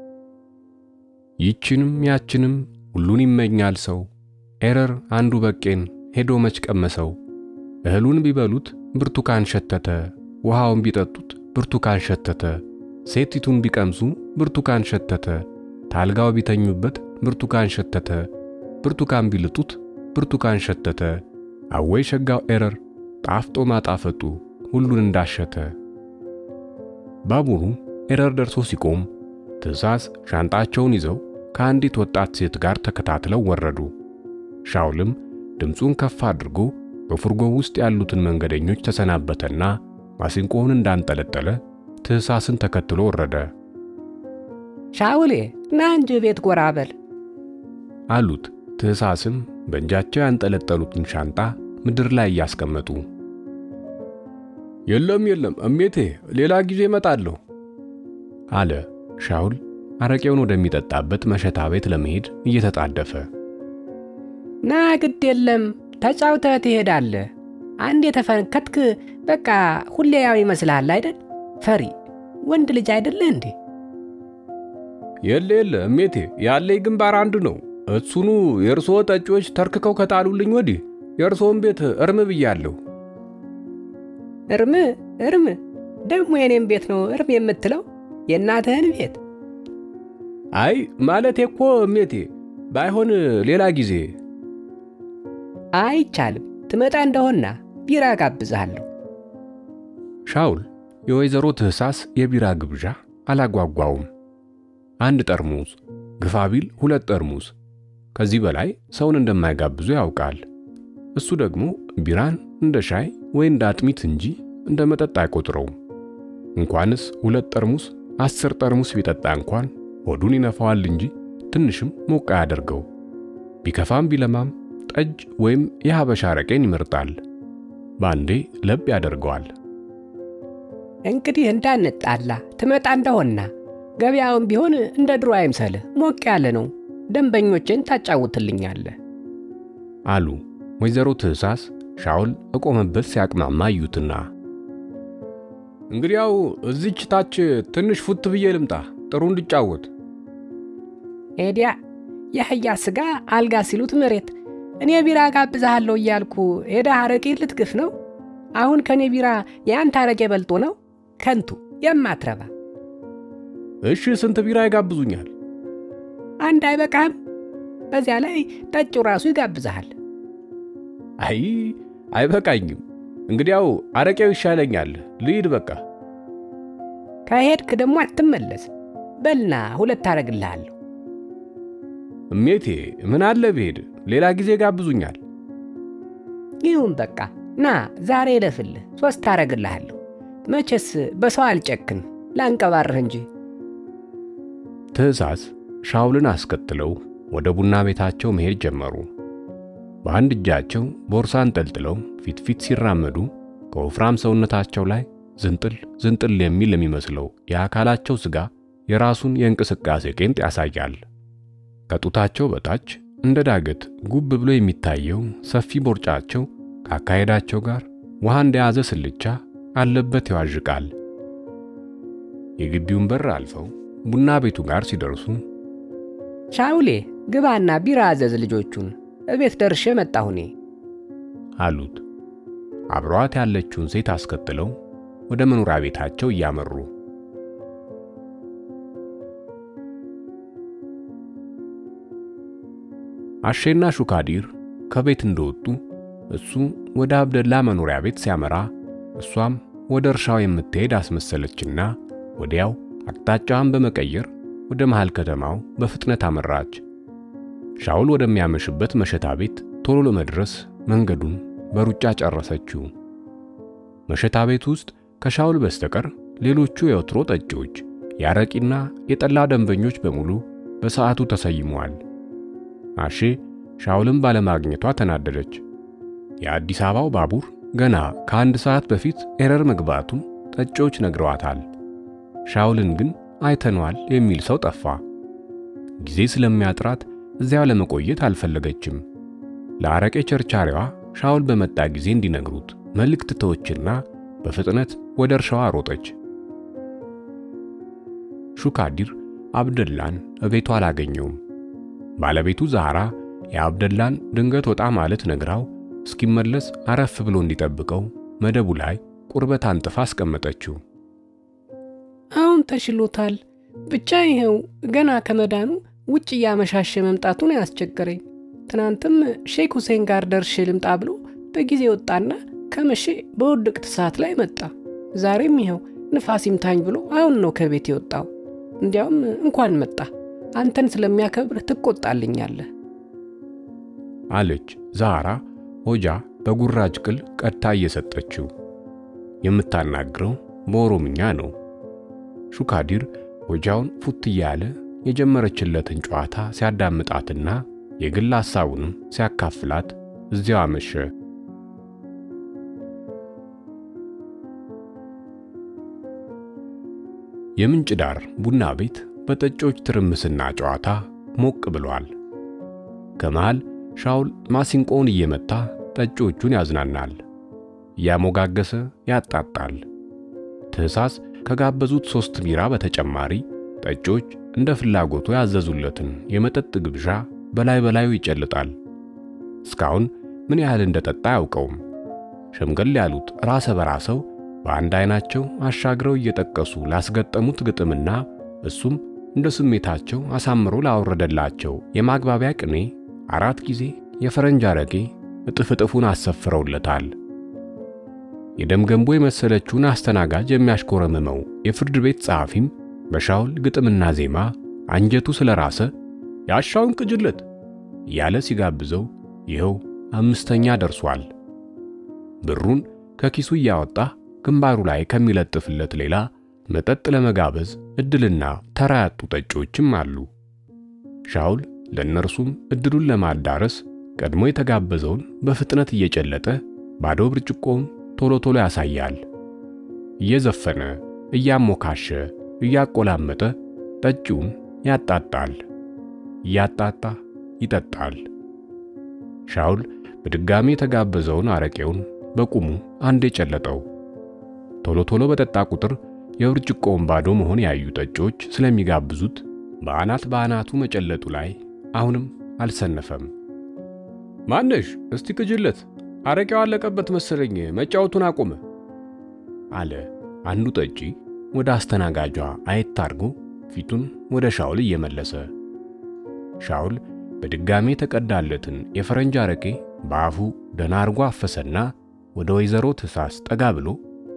ይችንም ያችንም ሁሉን ይመኛል ሰው ኤረር አንዱ በቄን ሄዶ መች ቀመሰው። እህሉን ቢበሉት ብርቱካን ሸተተ፣ ውሃውን ቢጠጡት ብርቱካን ሸተተ፣ ሴቲቱን ቢቀምሱ ብርቱካን ሸተተ፣ ታልጋው ቢተኙበት ብርቱካን ሸተተ፣ ብርቱካን ቢልጡት ብርቱካን ሸተተ። አወይ ሸጋው ኤረር ጣፍጦ ማጣፈጡ ሁሉን እንዳሸተ። ባቡሩ ኤረር ደርሶ ሲቆም ትህሳስ ሻንጣቸውን ይዘው ከአንዲት ወጣት ሴት ጋር ተከታትለው ወረዱ። ሻውልም ድምፁን ከፍ አድርጎ በፉርጎ ውስጥ ያሉትን መንገደኞች ተሰናበተና ማሲንቆውን እንዳንጠለጠለ ትህሳስን ተከትሎ ወረደ። ሻውሌ ና እንጂ ቤት ጎራ በል አሉት። ትህሳስም በእጃቸው ያንጠለጠሉትን ሻንጣ ምድር ላይ እያስቀመጡ የለም የለም እሜቴ፣ ሌላ ጊዜ እመጣለሁ አለ ሻውል አረቄውን ወደሚጠጣበት መሸታ ቤት ለመሄድ እየተጣደፈ። ና ግድ የለም ተጫውተህ ትሄዳለህ። አንድ የተፈነከትክ በቃ ሁሌ ያው ይመስልሃል አይደል? ፈሪ ወንድ ልጅ አይደለ እንዴ? የለ የለ እሜቴ ያለኝ ግንባር አንድ ነው። እሱኑ የእርስዎ ጠጪዎች ተርክከው ከጣሉልኝ ወዲህ የእርስዎን ቤት እርም ብያለሁ። እርም እርም ደግሞ የኔም ቤት ነው እርም የምትለው? የእናትህን ቤት? አይ ማለቴ እኮ እሜቴ ባይሆን ሌላ ጊዜ አይቻልም። ትመጣ እንደሆና ቢራ ጋብዝሃለሁ። ሻውል የወይዘሮ ትህሳስ የቢራ ግብዣ አላጓጓውም። አንድ ጠርሙስ ግፋ ቢል ሁለት ጠርሙስ ከዚህ በላይ ሰውን እንደማይጋብዙ ያውቃል። እሱ ደግሞ ቢራን እንደ ሻይ ወይ እንደ አጥሚት እንጂ እንደ መጠጥ አይቆጥረውም። እንኳንስ ሁለት ጠርሙስ አስር ጠርሙስ ቢጠጣ እንኳን ሆዱን ይነፋዋል እንጂ ትንሽም ሞቅ አያደርገው። ቢከፋም ቢለማም ጠጅ ወይም የሐበሻ አረቄን ይመርጣል። በአንዴ ለብ ያደርገዋል። እንግዲህ እንዳንጣላ ትመጣ እንደሆና ገበያውን ቢሆን እንደ ድሮ አይምሰልህ፣ ሞቅ ያለ ነው። ደንበኞችን ታጫውትልኛለህ አሉ ወይዘሮ ትህሳስ ሻውል እቆመበት ሲያቅማማ እዩትና፣ እንግዲያው እዚች ታች ትንሽ ፉት ብዬ ልምጣ ጥሩ እንድጫወት። ኤዲያ የአህያ ሥጋ አልጋ ሲሉት መሬት። እኔ ቢራ ጋብዝሃለሁ እያልኩ ሄዳ አረቄ ልትግፍ ነው? አሁን ከእኔ ቢራ የአንተ አረቄ በልጦ ነው? ከንቱ የማትረባ እሺ ስንት ቢራ ይጋብዙኛል? አንድ አይበቃም? በዚያ ላይ ጠጪው ራሱ ይጋብዝሃል። አይ አይበቃኝም። እንግዲያው አረቄው ይሻለኛል። ልሂድ በቃ። ከሄድክ ደግሞ አትመለስ። በልና ሁለት አረግልሃለሁ። እሜቴ ምን አለ ብሄድ፣ ሌላ ጊዜ ጋብዙኛል። ይሁን በቃ ና ዛሬ እለፍልህ፣ ሦስት አረግልሃለሁ። መቼስ በሰው አልጨክን ላንቀባርህ እንጂ። ትእዛዝ ሻውልን አስከትለው ወደ ቡና ቤታቸው መሄድ ጀመሩ። በአንድ እጃቸው ቦርሳ አንጠልጥለው ፊት ፊት ሲራመዱ ከወፍራም ሰውነታቸው ላይ ዝንጥል ዝንጥል የሚል የሚመስለው የአካላቸው ሥጋ የራሱን የእንቅስቃሴ ቄንጥ ያሳያል። ከጡታቸው በታች እንደ ዳገት ጉብ ብሎ የሚታየው ሰፊ ቦርጫቸው ከአካሄዳቸው ጋር ውሃ እንደያዘ ስልቻ አለበት ይዋዥቃል። የግቢውን በር አልፈው ቡና ቤቱ ጋር ሲደርሱ ሻውሌ ግባና ቢራ አዘዝ ልጆቹን እቤት ደርሼ መጣሁ እኔ አሉት። አብሯት ያለችውን ሴት አስከትለው ወደ መኖሪያ ቤታቸው እያመሩ አሼና ሹካዲር ከቤት እንደወጡ እሱ ወደ አብደላ መኖሪያ ቤት ሲያመራ እሷም ወደ እርሻው የምትሄድ አስመሰለችና ወዲያው አቅጣጫዋን በመቀየር ወደ መሃል ከተማው በፍጥነት አመራች። ሻውል ወደሚያመሽበት መሸታ ቤት ቶሎ ለመድረስ መንገዱን በሩጫ ጨረሰችው። መሸታ ቤት ውስጥ ከሻውል በስተቀር ሌሎቹ የወትሮ ጠጪዎች፣ የአረቂና የጠላ ደንበኞች በሙሉ በሰዓቱ ተሰይመዋል። አሼ ሻውልን ባለማግኘቷ ተናደደች። የአዲስ አበባው ባቡር ገና ከአንድ ሰዓት በፊት ኤረር መግባቱን ጠጪዎች ነግረዋታል። ሻውልን ግን አይተነዋል የሚል ሰው ጠፋ። ጊዜ ስለሚያጥራት እዚያው ለመቆየት አልፈለገችም። ለአረቄ ቸርቻሪዋ ሻውል በመጣ ጊዜ እንዲነግሩት መልእክት ተወችና በፍጥነት ወደ እርሻዋ ሮጠች። ሹካዲር አብደላን እቤቷ አላገኘውም። ባለቤቱ ዛራ የአብደላን ድንገት ወጣ ማለት ነግራው እስኪመለስ አረፍ ብሎ እንዲጠብቀው መደቡ ላይ ቁርበት አንጥፋ አስቀመጠችው። አሁን ተሽሎታል። ብቻ ይኸው ገና ከመዳኑ ውጭ እያመሻሸ መምጣቱን ያስቸገረኝ። ትናንትም ሼክ ሁሴን ጋር ደርሼ ልምጣ ብሎ በጊዜ ወጣና ከመሼ በውድቅት ሰዓት ላይ መጣ። ዛሬም ይኸው ንፋስ ይምታኝ ብሎ አሁን ነው ከቤት የወጣው። እንዲያውም እንኳን መጣ፣ አንተን ስለሚያከብር ትቆጣልኛለህ አለች ዛራ ሆጃ በጉራጅ ቅል ቀድታ እየሰጠችው። የምታናግረው በኦሮምኛ ነው። ሹካዲር ሆጃውን ፉት እያለ የጀመረችለትን ጨዋታ ሲያዳምጣትና የግል ሐሳቡንም ሲያካፍላት እዚያው አመሸ። የምንጭ ዳር ቡና ቤት በጠጮች ትርምስና ጨዋታ ሞቅ ብሏል። ከመሃል ሻውል ማሲንቆውን እየመታ ጠጮቹን ያዝናናል። እያሞጋገሰ ያጣጣል። ትህሳስ ከጋበዙት ሦስት ቢራ በተጨማሪ ጠጮች እንደ ፍላጎቱ ያዘዙለትን የመጠጥ ግብዣ በላይ በላዩ ይጨልጣል። እስካሁን ምን ያህል እንደጠጣ አያውቀውም። ሸምገል ያሉት ራሰ በራሰው በአንድ አይናቸው አሻግረው እየጠቀሱ ላስገጠሙት ግጥምና እሱም እንደ ስሜታቸው አሳምሮ ላወረደላቸው የማግባቢያ ቅኔ አራት ጊዜ የፈረንጅ አረቄ እጥፍ እጥፉን አሰፍረውለታል። የደም ገንቦ የመሰለችውን አስተናጋጅ የሚያሽኮረምመው የፍርድ ቤት ጸሐፊም በሻውል ግጥምና ዜማ አንጀቱ ስለራሰ ያሻውን ቅጅለት እያለ ሲጋብዘው ይኸው አምስተኛ ደርሷል። ብሩን ከኪሱ እያወጣ ግንባሩ ላይ ከሚለጥፍለት ሌላ መጠጥ ለመጋበዝ እድልና ተራ ያጡ ጠጮችም አሉ። ሻውል ለእነርሱም እድሉን ለማዳረስ ቀድሞ የተጋበዘውን በፍጥነት እየጨለጠ ባዶ ብርጭቆውን ቶሎ ቶሎ ያሳያል። እየዘፈነ እያሞካሸ እያቆላመጠ ጠጪውን ያጣጣል፣ እያጣጣ ይጠጣል። ሻውል በድጋሚ የተጋበዘውን አረቄውን በቁሙ አንዴ ጨለጠው። ቶሎ ቶሎ በጠጣ ቁጥር የብርጭቆውን ባዶ መሆን ያዩ ጠጮች ስለሚጋብዙት በአናት በአናቱ መጨለጡ ላይ አሁንም አልሰነፈም። ማነሽ እስቲ ቅጅለት፣ አረቄው አለቀበት መሰለኝ መጫወቱን አቆመ አለ አንዱ ጠጪ ወደ አስተናጋጇ አየት አድርጎ ፊቱን ወደ ሻውል እየመለሰ። ሻውል በድጋሜ የተቀዳለትን የፈረንጅ አረቄ በአፉ ደና አርጎ አፈሰና ወደ ወይዘሮ ትእሳስ ጠጋ ብሎ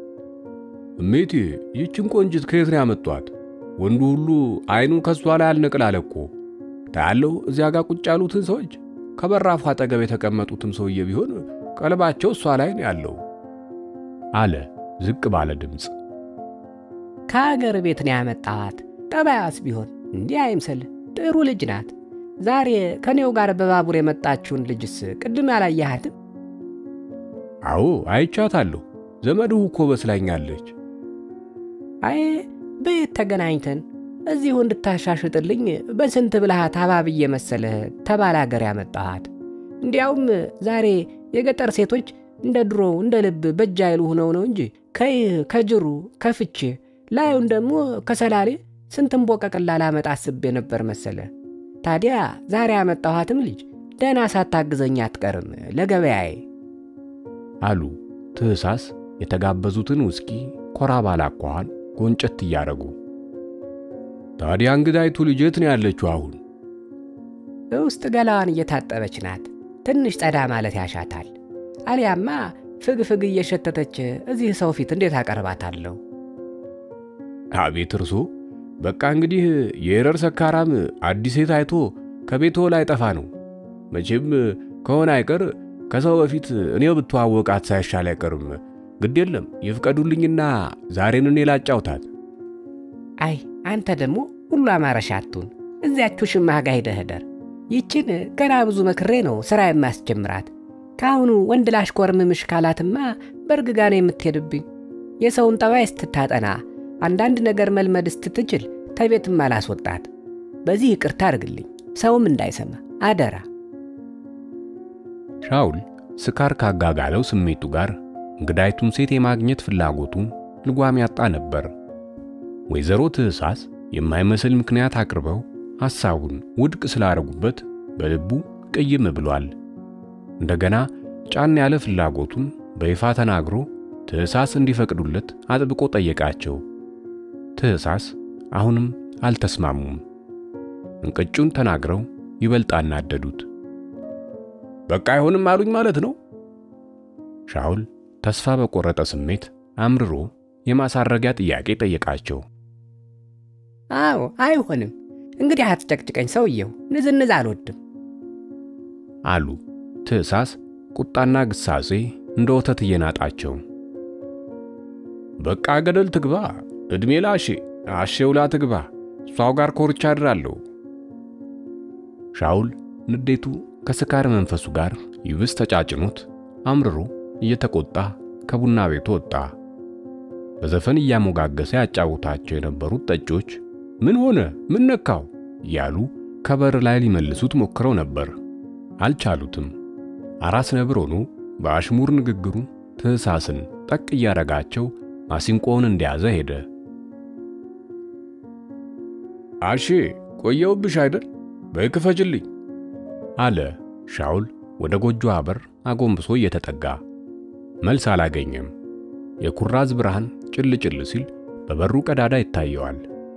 እሜቴ ይህችን ቆንጅት ከየት ነው ያመጧት? ወንዱ ሁሉ አይኑን ከሷ ላይ አልነቅል እኮ ታያለው። እዚያ ጋር ቁጭ ያሉትን ሰዎች ከበራፉ አጠገብ የተቀመጡትም ሰውዬ ቢሆን ቀልባቸው እሷ ላይ ነው ያለው አለ ዝቅ ባለ ድምፅ። ከአገር ቤት ነው ያመጣኋት። ጠባያስ ቢሆን እንዲህ አይምሰል። ጥሩ ልጅ ናት። ዛሬ ከኔው ጋር በባቡር የመጣችውን ልጅስ ቅድም ያላየሃትም? አዎ አይቻታለሁ። ዘመድሁ እኮ በስላኛለች። አይ በየት ተገናኝተን እዚሁ እንድታሻሽጥልኝ በስንት ብልሃት አባብዬ መሰለህ ተባለ አገር ያመጣኋት። እንዲያውም ዛሬ የገጠር ሴቶች እንደ ድሮ እንደ ልብ በእጅ አይሉ ሆነው ነው እንጂ ከይህ ከጅሩ ከፍቼ ላዩን ደግሞ ከሰላሌ ስንትን ቦቀቅላ ላመጣ አስቤ ነበር መሰለ። ታዲያ ዛሬ ያመጣኋትም ልጅ ደህና ሳታግዘኝ አትቀርም ለገበያዬ አሉ ትህሳስ የተጋበዙትን ውስኪ ኮራ ባላኳኋን ጎንጨት እያደረጉ። ታዲያ እንግዳይቱ ልጅ የት ነው ያለችው አሁን? ውስጥ ገላዋን እየታጠበች ናት። ትንሽ ጸዳ ማለት ያሻታል። አሊያማ ፍግ ፍግ እየሸተተች እዚህ ሰው ፊት እንዴት አቀርባታለሁ? አቤት እርሶ! በቃ እንግዲህ የኤረር ሰካራም አዲስ ሴት አይቶ ከቤቶ ላይ ጠፋ ነው። መቼም ከሆነ አይቀር ከሰው በፊት እኔው ብተዋወቃት ሳይሻል አይቀርም። ግድ የለም ይፍቀዱልኝና ዛሬን እኔ ላጫውታት። አይ አንተ ደግሞ ሁሉ አማረሻ አቱን እዚያችሁ ሽማህ ጋ ሄደህ እደር። ይችን ገና ብዙ መክሬ ነው ሥራ የማስጀምራት። ከአሁኑ ወንድ ላሽኮርምምሽ ካላትማ በርግጋ ነው የምትሄድብኝ። የሰውን ጠባይ ስትታጠና አንዳንድ ነገር መልመድ ስትትችል ተቤትም አላስወጣት። በዚህ ይቅርታ አድርግልኝ፣ ሰውም እንዳይሰማ አደራ። ሻውል ስካር ካጋጋለው ስሜቱ ጋር እንግዳይቱን ሴት የማግኘት ፍላጎቱ ልጓም ያጣ ነበር። ወይዘሮ ትእሳስ የማይመስል ምክንያት አቅርበው ሐሳቡን ውድቅ ስላደረጉበት በልቡ ቅይም ብሏል። እንደገና ጫን ያለ ፍላጎቱን በይፋ ተናግሮ ትእሳስ እንዲፈቅዱለት አጥብቆ ጠየቃቸው። ትእሳስ አሁንም አልተስማሙም። እንቅጩን ተናግረው ይበልጥ አናደዱት። በቃ አይሆንም አሉኝ ማለት ነው። ሻውል ተስፋ በቆረጠ ስሜት አምርሮ የማሳረጊያ ጥያቄ ጠየቃቸው። አዎ አይሆንም፣ እንግዲህ አትጨቅጭቀኝ ሰውየው፣ ንዝንዝ አልወድም አሉ ትእሳስ ቁጣና ግሳጼ እንደ ወተት እየናጣቸው። በቃ ገደል ትግባ፣ ዕድሜ ላሼ አሼውላ ትግባ፣ እሷው ጋር ኮርቻ አድራለሁ። ሻውል ንዴቱ ከስካር መንፈሱ ጋር ይብስ ተጫጭኖት አምርሮ እየተቆጣ ከቡና ቤቱ ወጣ። በዘፈን እያሞጋገሰ ያጫውታቸው የነበሩት ጠጮች ምን ሆነ ምን ነካው እያሉ ከበር ላይ ሊመልሱት ሞክረው ነበር። አልቻሉትም። አራስ ነብር ሆኖ በአሽሙር ንግግሩ ትህሳስን ጠቅ እያረጋቸው ማሲንቆውን እንደያዘ ሄደ። አሼ ቆየውብሽ አይደል? በይ ክፈችልኝ አለ ሻውል ወደ ጎጆ በር አጎንብሶ እየተጠጋ። መልስ አላገኘም። የኩራዝ ብርሃን ጭል ጭል ሲል በበሩ ቀዳዳ ይታየዋል።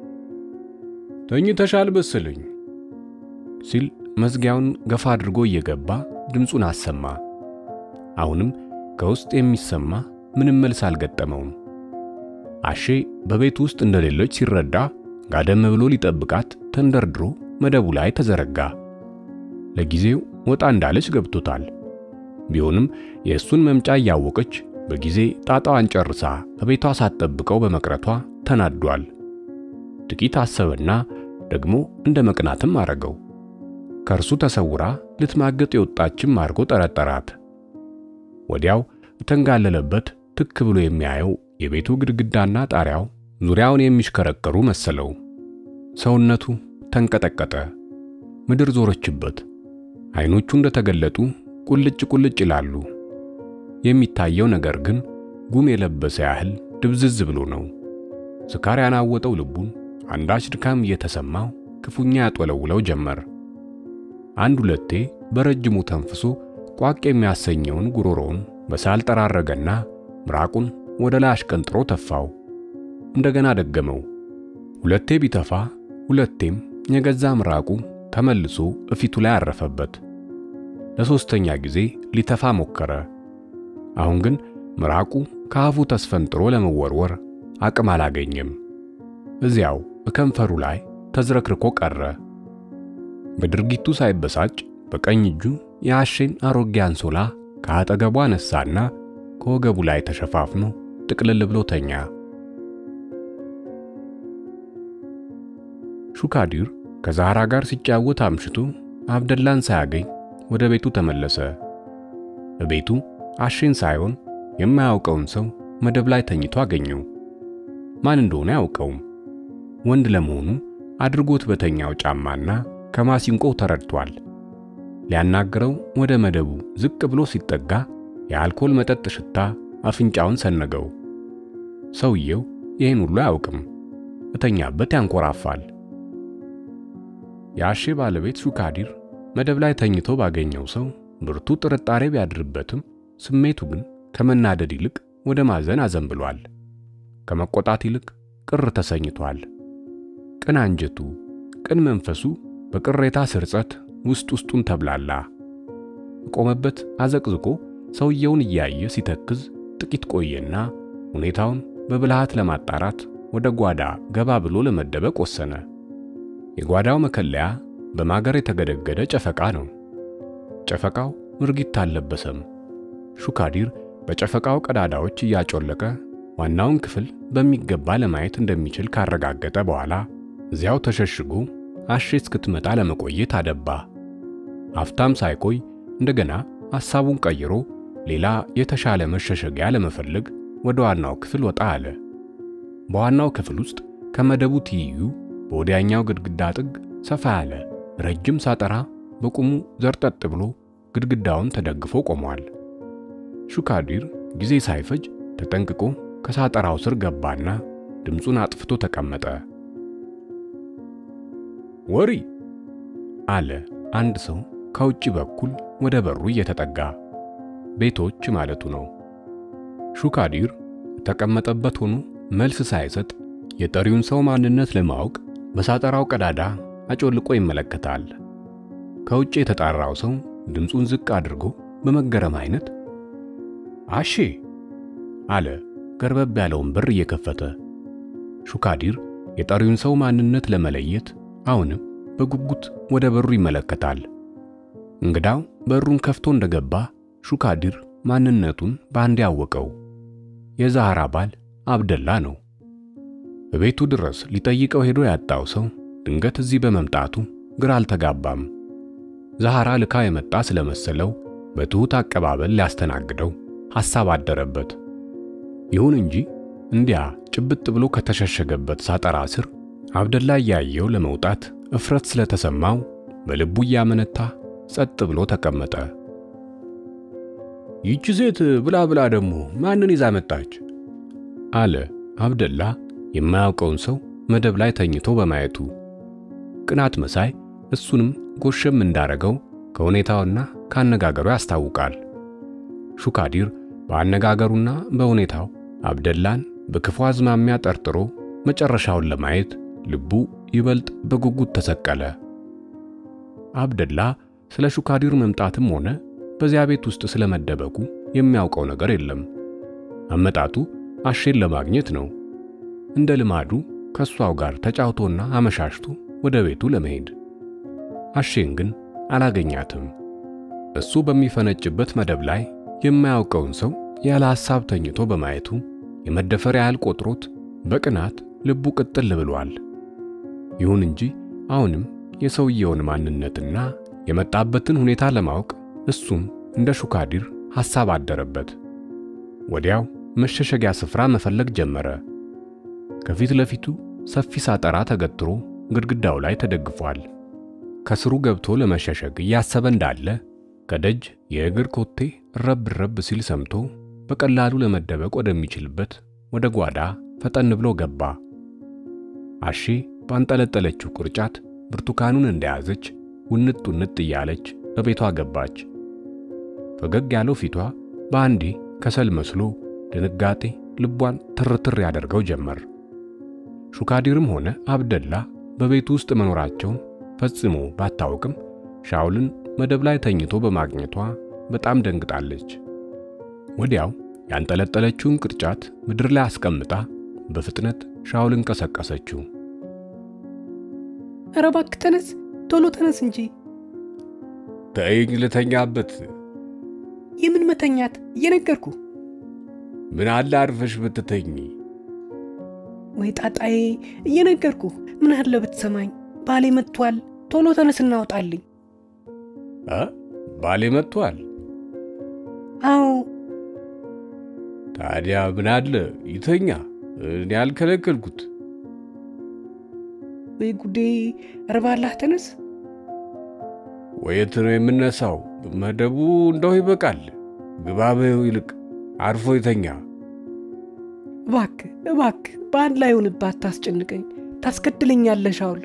ተኝተሻል መሰለኝ ሲል መዝጊያውን ገፋ አድርጎ እየገባ ድምፁን አሰማ። አሁንም ከውስጥ የሚሰማ ምንም መልስ አልገጠመውም። አሼ በቤት ውስጥ እንደሌለች ሲረዳ ጋደም ብሎ ሊጠብቃት ተንደርድሮ መደቡ ላይ ተዘረጋ። ለጊዜው ወጣ እንዳለች ገብቶታል። ቢሆንም የእሱን መምጫ እያወቀች በጊዜ ጣጣዋን ጨርሳ በቤቷ ሳትጠብቀው በመቅረቷ ተናዷል። ጥቂት አሰበና ደግሞ እንደ መቅናትም አረገው። ከእርሱ ተሰውራ ልትማገጥ የወጣችም አድርጎ ጠረጠራት። ወዲያው እተንጋለለበት ትክ ብሎ የሚያየው የቤቱ ግድግዳና ጣሪያው ዙሪያውን የሚሽከረከሩ መሰለው። ሰውነቱ ተንቀጠቀጠ። ምድር ዞረችበት። አይኖቹ እንደተገለጡ ቁልጭ ቁልጭ ይላሉ። የሚታየው ነገር ግን ጉም የለበሰ ያህል ድብዝዝ ብሎ ነው። ስካር ያናወጠው ልቡን አንዳች ድካም እየተሰማው ክፉኛ ያጦለውለው ጀመር። አንድ ሁለቴ በረጅሙ ተንፍሶ ቋቅ የሚያሰኘውን ጉሮሮውን በሳል ጠራረገና ምራቁን ወደ ላይ አሽቀንጥሮ ተፋው። እንደገና ደገመው። ሁለቴ ቢተፋ ሁለቴም የገዛ ምራቁ ተመልሶ እፊቱ ላይ አረፈበት። ለሶስተኛ ጊዜ ሊተፋ ሞከረ። አሁን ግን ምራቁ ከአፉ ተስፈንጥሮ ለመወርወር አቅም አላገኘም። እዚያው በከንፈሩ ላይ ተዝረክርኮ ቀረ። በድርጊቱ ሳይበሳጭ በቀኝ እጁ የአሼን አሮጌ አንሶላ ከአጠገቡ አነሳና ከወገቡ ላይ ተሸፋፍኖ ጥቅልል ብሎ ተኛ። ሹካዲር ከዛህራ ጋር ሲጫወት አምሽቶ አብደላን ሳያገኝ ወደ ቤቱ ተመለሰ። በቤቱ አሼን ሳይሆን የማያውቀውን ሰው መደብ ላይ ተኝቶ አገኘው። ማን እንደሆነ አያውቀውም። ወንድ ለመሆኑ አድርጎት በተኛው ጫማና ከማሲንቆው ተረድቷል። ሊያናግረው ወደ መደቡ ዝቅ ብሎ ሲጠጋ የአልኮል መጠጥ ሽታ አፍንጫውን ሰነገው። ሰውየው ይህን ሁሉ አያውቅም። እተኛበት ያንኮራፋል። የአሼ ባለቤት ሹካዲር መደብ ላይ ተኝቶ ባገኘው ሰው ብርቱ ጥርጣሬ ቢያድርበትም ስሜቱ ግን ከመናደድ ይልቅ ወደ ማዘን አዘንብሏል። ከመቆጣት ይልቅ ቅር ተሰኝቷል። ቅን አንጀቱ፣ ቅን መንፈሱ በቅሬታ ስርጸት ውስጥ ውስጡን ተብላላ። ቆመበት አዘቅዝቆ ሰውየውን እያየ ሲተክዝ ጥቂት ቆየና ሁኔታውን በብልሃት ለማጣራት ወደ ጓዳ ገባ ብሎ ለመደበቅ ወሰነ። የጓዳው መከለያ በማገር የተገደገደ ጨፈቃ ነው። ጨፈቃው ምርጊት አልለበሰም። ሹካዲር በጨፈቃው ቀዳዳዎች እያጮለቀ ዋናውን ክፍል በሚገባ ለማየት እንደሚችል ካረጋገጠ በኋላ እዚያው ተሸሽጎ አሼ እስክትመጣ ለመቆየት አደባ። አፍታም ሳይቆይ እንደገና ሐሳቡን ቀይሮ ሌላ የተሻለ መሸሸጊያ ለመፈለግ ወደ ዋናው ክፍል ወጣ አለ። በዋናው ክፍል ውስጥ ከመደቡ ትይዩ በወዲያኛው ግድግዳ ጥግ ሰፋ ያለ ረጅም ሳጠራ በቁሙ ዘርጠጥ ብሎ ግድግዳውን ተደግፎ ቆሟል። ሹካዲር ጊዜ ሳይፈጅ ተጠንቅቆ ከሳጠራው ስር ገባና ድምፁን አጥፍቶ ተቀመጠ። ወሪ አለ አንድ ሰው ከውጭ በኩል ወደ በሩ እየተጠጋ ቤቶች ማለቱ ነው። ሹካዲር የተቀመጠበት ሆኖ መልስ ሳይሰጥ የጠሪውን ሰው ማንነት ለማወቅ በሳጠራው ቀዳዳ አጮልቆ ይመለከታል። ከውጭ የተጣራው ሰው ድምፁን ዝቅ አድርጎ በመገረም አይነት አሼ አለ ገርበብ ያለውን በር እየከፈተ። ሹካዲር የጠሪውን ሰው ማንነት ለመለየት አሁንም በጉጉት ወደ በሩ ይመለከታል። እንግዳው በሩን ከፍቶ እንደገባ ሹካዲር ማንነቱን በአንድ ያወቀው የዛህራ ባል አብደላ ነው። በቤቱ ድረስ ሊጠይቀው ሄዶ ያጣው ሰው ድንገት እዚህ በመምጣቱ ግራ አልተጋባም። ዛህራ ልካ የመጣ ስለመሰለው በትሑት አቀባበል ሊያስተናግደው ሐሳብ አደረበት። ይሁን እንጂ እንዲያ ጭብጥ ብሎ ከተሸሸገበት ሳጠራ ስር አብደላ እያየው ለመውጣት እፍረት ስለተሰማው በልቡ እያመነታ ጸጥ ብሎ ተቀመጠ። ይቺ ሴት ብላ ብላ ደግሞ ማንን ይዛ መጣች? አለ አብደላ የማያውቀውን ሰው መደብ ላይ ተኝቶ በማየቱ ቅናት መሳይ እሱንም ጎሸም እንዳረገው ከሁኔታውና ካነጋገሩ ያስታውቃል። ሹካዲር በአነጋገሩና በሁኔታው አብደላን በክፉ አዝማሚያ ጠርጥሮ መጨረሻውን ለማየት ልቡ ይበልጥ በጉጉት ተሰቀለ። አብደላ ስለ ሹካዲር መምጣትም ሆነ በዚያ ቤት ውስጥ ስለመደበቁ የሚያውቀው ነገር የለም። አመጣጡ አሼን ለማግኘት ነው። እንደ ልማዱ ከሷው ጋር ተጫውቶና አመሻሽቶ ወደ ቤቱ ለመሄድ። አሼን ግን አላገኛትም። እሱ በሚፈነጭበት መደብ ላይ የማያውቀውን ሰው ያለ ሐሳብ ተኝቶ በማየቱ የመደፈር ያህል ቆጥሮት በቅናት ልቡ ቅጥል ብሏል። ይሁን እንጂ አሁንም የሰውየውን ማንነትና የመጣበትን ሁኔታ ለማወቅ እሱም እንደ ሹካዲር ሐሳብ አደረበት። ወዲያው መሸሸጊያ ስፍራ መፈለግ ጀመረ። ከፊት ለፊቱ ሰፊ ሳጠራ ተገትሮ ግድግዳው ላይ ተደግፏል። ከስሩ ገብቶ ለመሸሸግ እያሰበ እንዳለ ከደጅ የእግር ኮቴ ረብ ረብ ሲል ሰምቶ በቀላሉ ለመደበቅ ወደሚችልበት ወደ ጓዳ ፈጠን ብሎ ገባ። አሺ ባንጠለጠለችው ቅርጫት ብርቱካኑን እንደያዘች ውንጥ ውንጥ እያለች በቤቷ ገባች። ፈገግ ያለው ፊቷ በአንዴ ከሰል መስሎ ድንጋጤ ልቧን ትርትር ያደርገው ጀመር። ሹካዲርም ሆነ አብደላ በቤቱ ውስጥ መኖራቸውን ፈጽሞ ባታውቅም ሻውልን መደብ ላይ ተኝቶ በማግኘቷ በጣም ደንግጣለች። ወዲያው ያንጠለጠለችውን ቅርጫት ምድር ላይ አስቀምጣ በፍጥነት ሻውልን ቀሰቀሰችው። ኧረ እባክህ ተነስ፣ ቶሎ ተነስ እንጂ። ተይኝ ልተኛበት። የምን መተኛት? እየነገርኩ ምን አለ አርፈሽ ብትተኝ። ወይ ጣጣዬ፣ እየነገርኩ ምን አለ ብትሰማኝ። ባሌ መጥቷል፣ ቶሎ ተነስ እናውጣልኝ። እ ባሌ መጥቷል? አዎ ታዲያ ምን አለ ይተኛ። እኔ ያልከለከልኩት። ወይ ጉዴ! ኧረ ባላህ ተነስ። ወየት ነው የምነሳው? መደቡ እንደው ይበቃል። ግባ በይው ይልቅ አርፎ ይተኛ። እባክህ እባክህ፣ በአንድ ላይ ሆንባት፣ ታስጨንቀኝ፣ ታስገድለኛለህ ሻውል።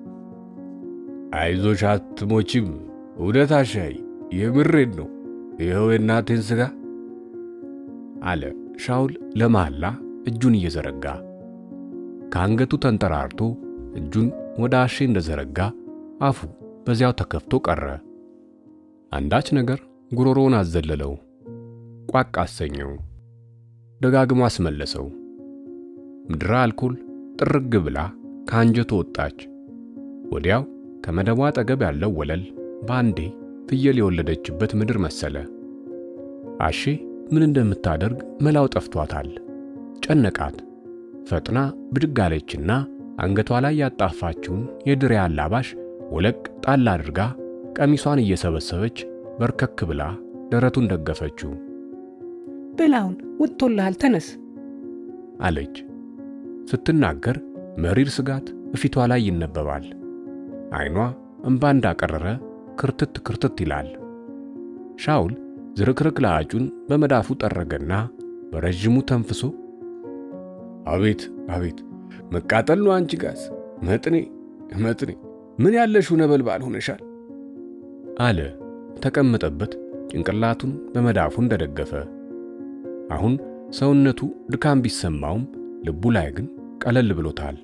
አይዞሽ አትሞቺም። እውነት አሻይ፣ የምሬን ነው። ይኸው የእናቴን ሥጋ አለ ሻውል ለመሐላ እጁን እየዘረጋ ከአንገቱ ተንጠራርቶ እጁን ወደ አሼ እንደዘረጋ አፉ በዚያው ተከፍቶ ቀረ። አንዳች ነገር ጉሮሮውን አዘለለው፣ ቋቅ አሰኘው፣ ደጋግሞ አስመለሰው። ምድረ አልኮል ጥርግ ብላ ከአንጀቱ ወጣች። ወዲያው ከመደቧ አጠገብ ያለው ወለል በአንዴ ፍየል የወለደችበት ምድር መሰለ። አሼ ምን እንደምታደርግ መላው ጠፍቷታል። ጨነቃት። ፈጥና ብድግ አለችና አንገቷ ላይ ያጣፋችውን የድሬ አላባሽ ወለቅ ጣል አድርጋ ቀሚሷን እየሰበሰበች በርከክ ብላ ደረቱን ደገፈችው። በላውን ወጥቶልሃል፣ ተነስ አለች። ስትናገር መሪር ስጋት እፊቷ ላይ ይነበባል። ዓይኗ እምባ እንዳቀረረ ክርትት ክርትት ይላል። ሻውል ዝርክርክ ለአጩን በመዳፉ ጠረገና በረዥሙ ተንፍሶ አቤት አቤት መቃጠል ነው አንቺ ጋዝ መጥኔ መጥኔ ምን ያለሽው ነበልባል ሆነሻል አለ ተቀመጠበት ጭንቅላቱን በመዳፉ እንደደገፈ አሁን ሰውነቱ ድካም ቢሰማውም ልቡ ላይ ግን ቀለል ብሎታል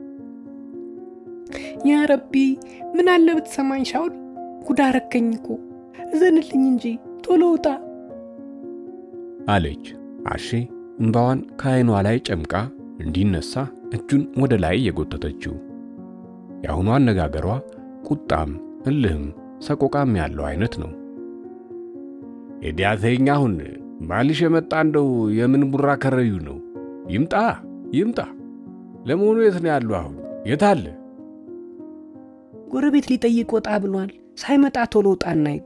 ያ ረቢ ምን አለ ብትሰማኝ ሻውል ጉዳ ረከኝ እኮ እዘንልኝ እንጂ ቶሎ ውጣ አለች አሼ እምባዋን ከዓይኗ ላይ ጨምቃ እንዲነሳ እጁን ወደ ላይ የጎተተችው የአሁኑ አነጋገሯ ቁጣም እልህም ሰቆቃም ያለው አይነት ነው የዲያተኛ አሁን ባልሽ የመጣ እንደው የምን ቡራ ከረዩ ነው ይምጣ ይምጣ ለመሆኑ የት ነው ያሉ አሁን የት አለ ጎረቤት ሊጠይቅ ወጣ ብሏል ሳይመጣ ቶሎ ውጣ እናሂድ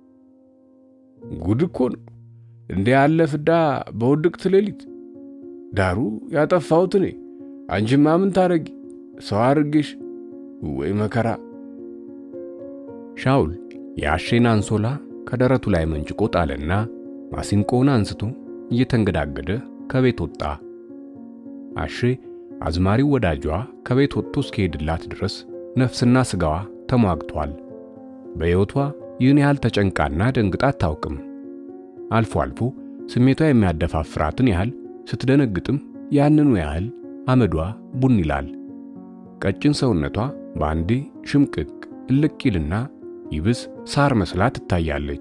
ጉድ እኮ ነው እንደ ያለ ፍዳ በውድቅት ሌሊት ዳሩ ያጠፋሁት እኔ አንቺማ ምን ታረጊ ሰው አድርጌሽ ወይ መከራ ሻውል የአሼን አንሶላ ከደረቱ ላይ መንጭቆ ጣለና ማሲንቆውን አንስቶ እየተንገዳገደ ከቤት ወጣ። አሼ አዝማሪው ወዳጇ ከቤት ወጥቶ እስኪሄድላት ድረስ ነፍስና ስጋዋ ተሟግቷል። በሕይወቷ ይህን ያህል ተጨንቃና ደንግጣ አታውቅም። አልፎ አልፎ ስሜቷ የሚያደፋፍራትን ያህል ስትደነግጥም ያንኑ ያህል አመዷ ቡን ይላል። ቀጭን ሰውነቷ በአንዴ ሽምቅቅ እልቅ ይልና ይብስ ሳር መስላ ትታያለች።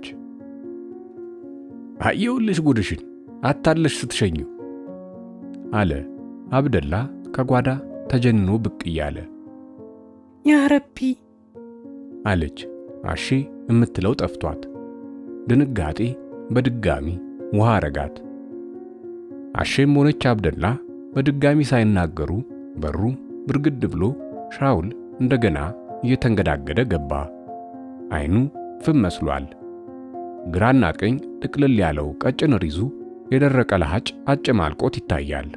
አየውልሽ ጉድሽን አታለሽ ስትሸኙ አለ አብደላ ከጓዳ ተጀንኖ ብቅ እያለ። ያ ረቢ አለች አሼ የምትለው ጠፍቷት። ድንጋጤ በድጋሚ ውሃ አረጋት። አሼም ሆነች አብደላ በድጋሚ ሳይናገሩ በሩ ብርግድ ብሎ ሻውል እንደገና እየተንገዳገደ ገባ። አይኑ ፍም መስሏል። ግራና ቀኝ ጥቅልል ያለው ቀጭን ሪዙ የደረቀ ለሃጭ አጨማልቆት ይታያል።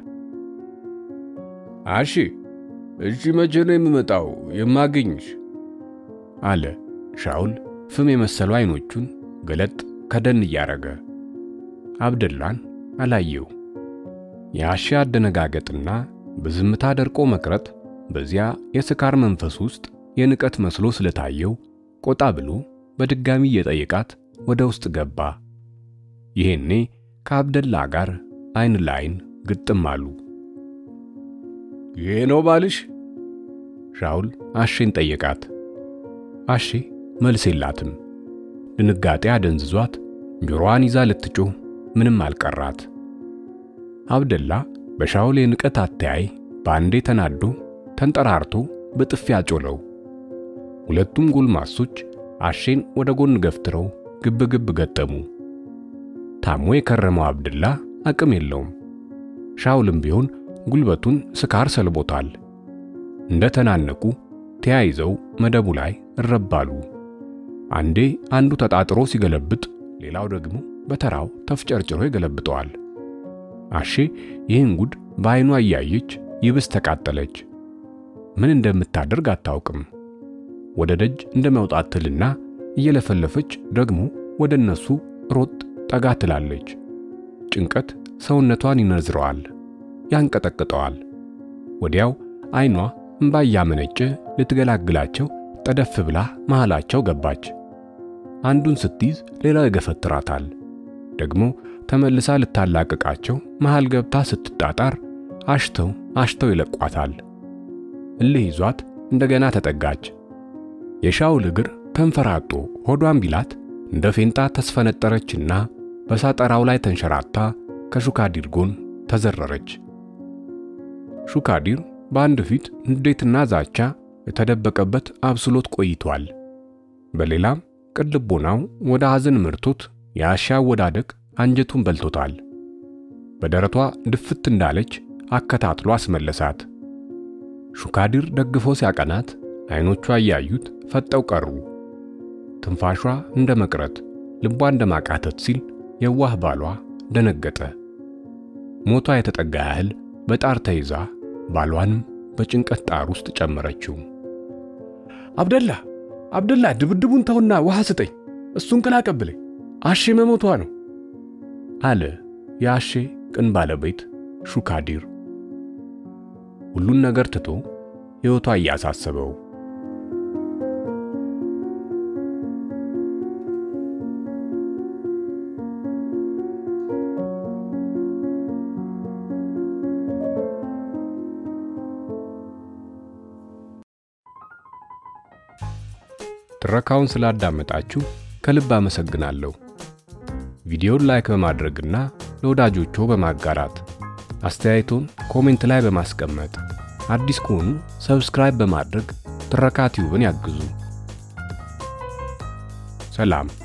አሺ እሺ፣ መቼ ነው የምመጣው የማገኝሽ? አለ ሻውል ፍም የመሰሉ አይኖቹን ገለጥ ከደን እያረገ። አብደላን አላየው። የአሺ አደነጋገጥና በዝምታ ደርቆ መቅረት በዚያ የስካር መንፈስ ውስጥ የንቀት መስሎ ስለታየው ቆጣ ብሎ በድጋሚ እየጠየቃት ወደ ውስጥ ገባ። ይሄኔ ከአብደላ ጋር አይን ለአይን ግጥም አሉ። ይሄ ነው ባልሽ? ሻውል አሼን ጠየቃት። አሼ መልስ የላትም። ድንጋጤ አደንዝዟት ጆሮዋን ይዛ ልትጮህ ምንም አልቀራት። አብደላ በሻውል የንቀት አተያይ በአንዴ ተናዶ ተንጠራርቶ በጥፊ አጮለው። ሁለቱም ጎልማሶች አሼን ወደ ጎን ገፍትረው ግብ ግብ ገጠሙ። ታሞ የከረመው አብደላ አቅም የለውም። ሻውልም ቢሆን ጉልበቱን ስካር ሰልቦታል። እንደ ተናነቁ ተያይዘው መደቡ ላይ እረባሉ። አንዴ አንዱ ተጣጥሮ ሲገለብጥ፣ ሌላው ደግሞ በተራው ተፍጨርጭሮ ይገለብጠዋል። አሼ ይህን ጉድ በዓይኗ እያየች ይብስ ተቃጠለች። ምን እንደምታደርግ አታውቅም። ወደ ደጅ እንደመውጣት ትልና እየለፈለፈች ደግሞ ወደ እነሱ ሮጥ ጠጋ ትላለች። ጭንቀት ሰውነቷን ይነዝረዋል፣ ያንቀጠቅጠዋል። ወዲያው ዓይኗ እምባ እያመነጨ ልትገላግላቸው ጠደፍ ብላ መሃላቸው ገባች። አንዱን ስትይዝ ሌላው ይገፈትራታል። ደግሞ ተመልሳ ልታላቅቃቸው መሃል ገብታ ስትጣጣር አሽተው አሽተው ይለቋታል። እልህ ይዟት እንደገና ተጠጋች። የሻውል እግር ተንፈራጦ ሆዷን ቢላት እንደ ፌንጣ ተስፈነጠረችና በሳጠራው ላይ ተንሸራታ ከሹካዲር ጎን ተዘረረች። ሹካዲር በአንድ ፊት ንዴትና ዛቻ የተደበቀበት አብስሎት ቆይቷል። በሌላም ቅልቦናው ወደ ሐዘን ምርቶት የአሻ አወዳደቅ አንጀቱን በልቶታል። በደረቷ ድፍት እንዳለች አከታትሎ አስመለሳት። ሹካዲር ደግፎ ሲያቀናት አይኖቿ እያዩት ፈጠው ቀሩ። ትንፋሿ እንደ መቅረት፣ ልቧ እንደ ማቃተት ሲል የዋህ ባሏ ደነገጠ። ሞቷ የተጠጋ ያህል በጣር ተይዛ ባሏንም በጭንቀት ጣር ውስጥ ጨመረችው። አብደላ አብደላ፣ ድብድቡን ተውና ውሃ ስጠኝ፣ እሱን ቅል አቀብለኝ፣ አሼ መሞቷ ነው አለ የአሼ ቅን ባለቤት ሹካዲር። ሁሉን ነገር ትቶ ሕይወቷ እያሳሰበው ትረካውን ስላዳመጣችሁ ከልብ አመሰግናለሁ። ቪዲዮን ላይክ በማድረግና ለወዳጆቹ በማጋራት አስተያየቶን ኮሜንት ላይ በማስቀመጥ አዲስ ከሆኑ ሰብስክራይብ በማድረግ ትረካ ቲዩብን ያግዙ። ሰላም።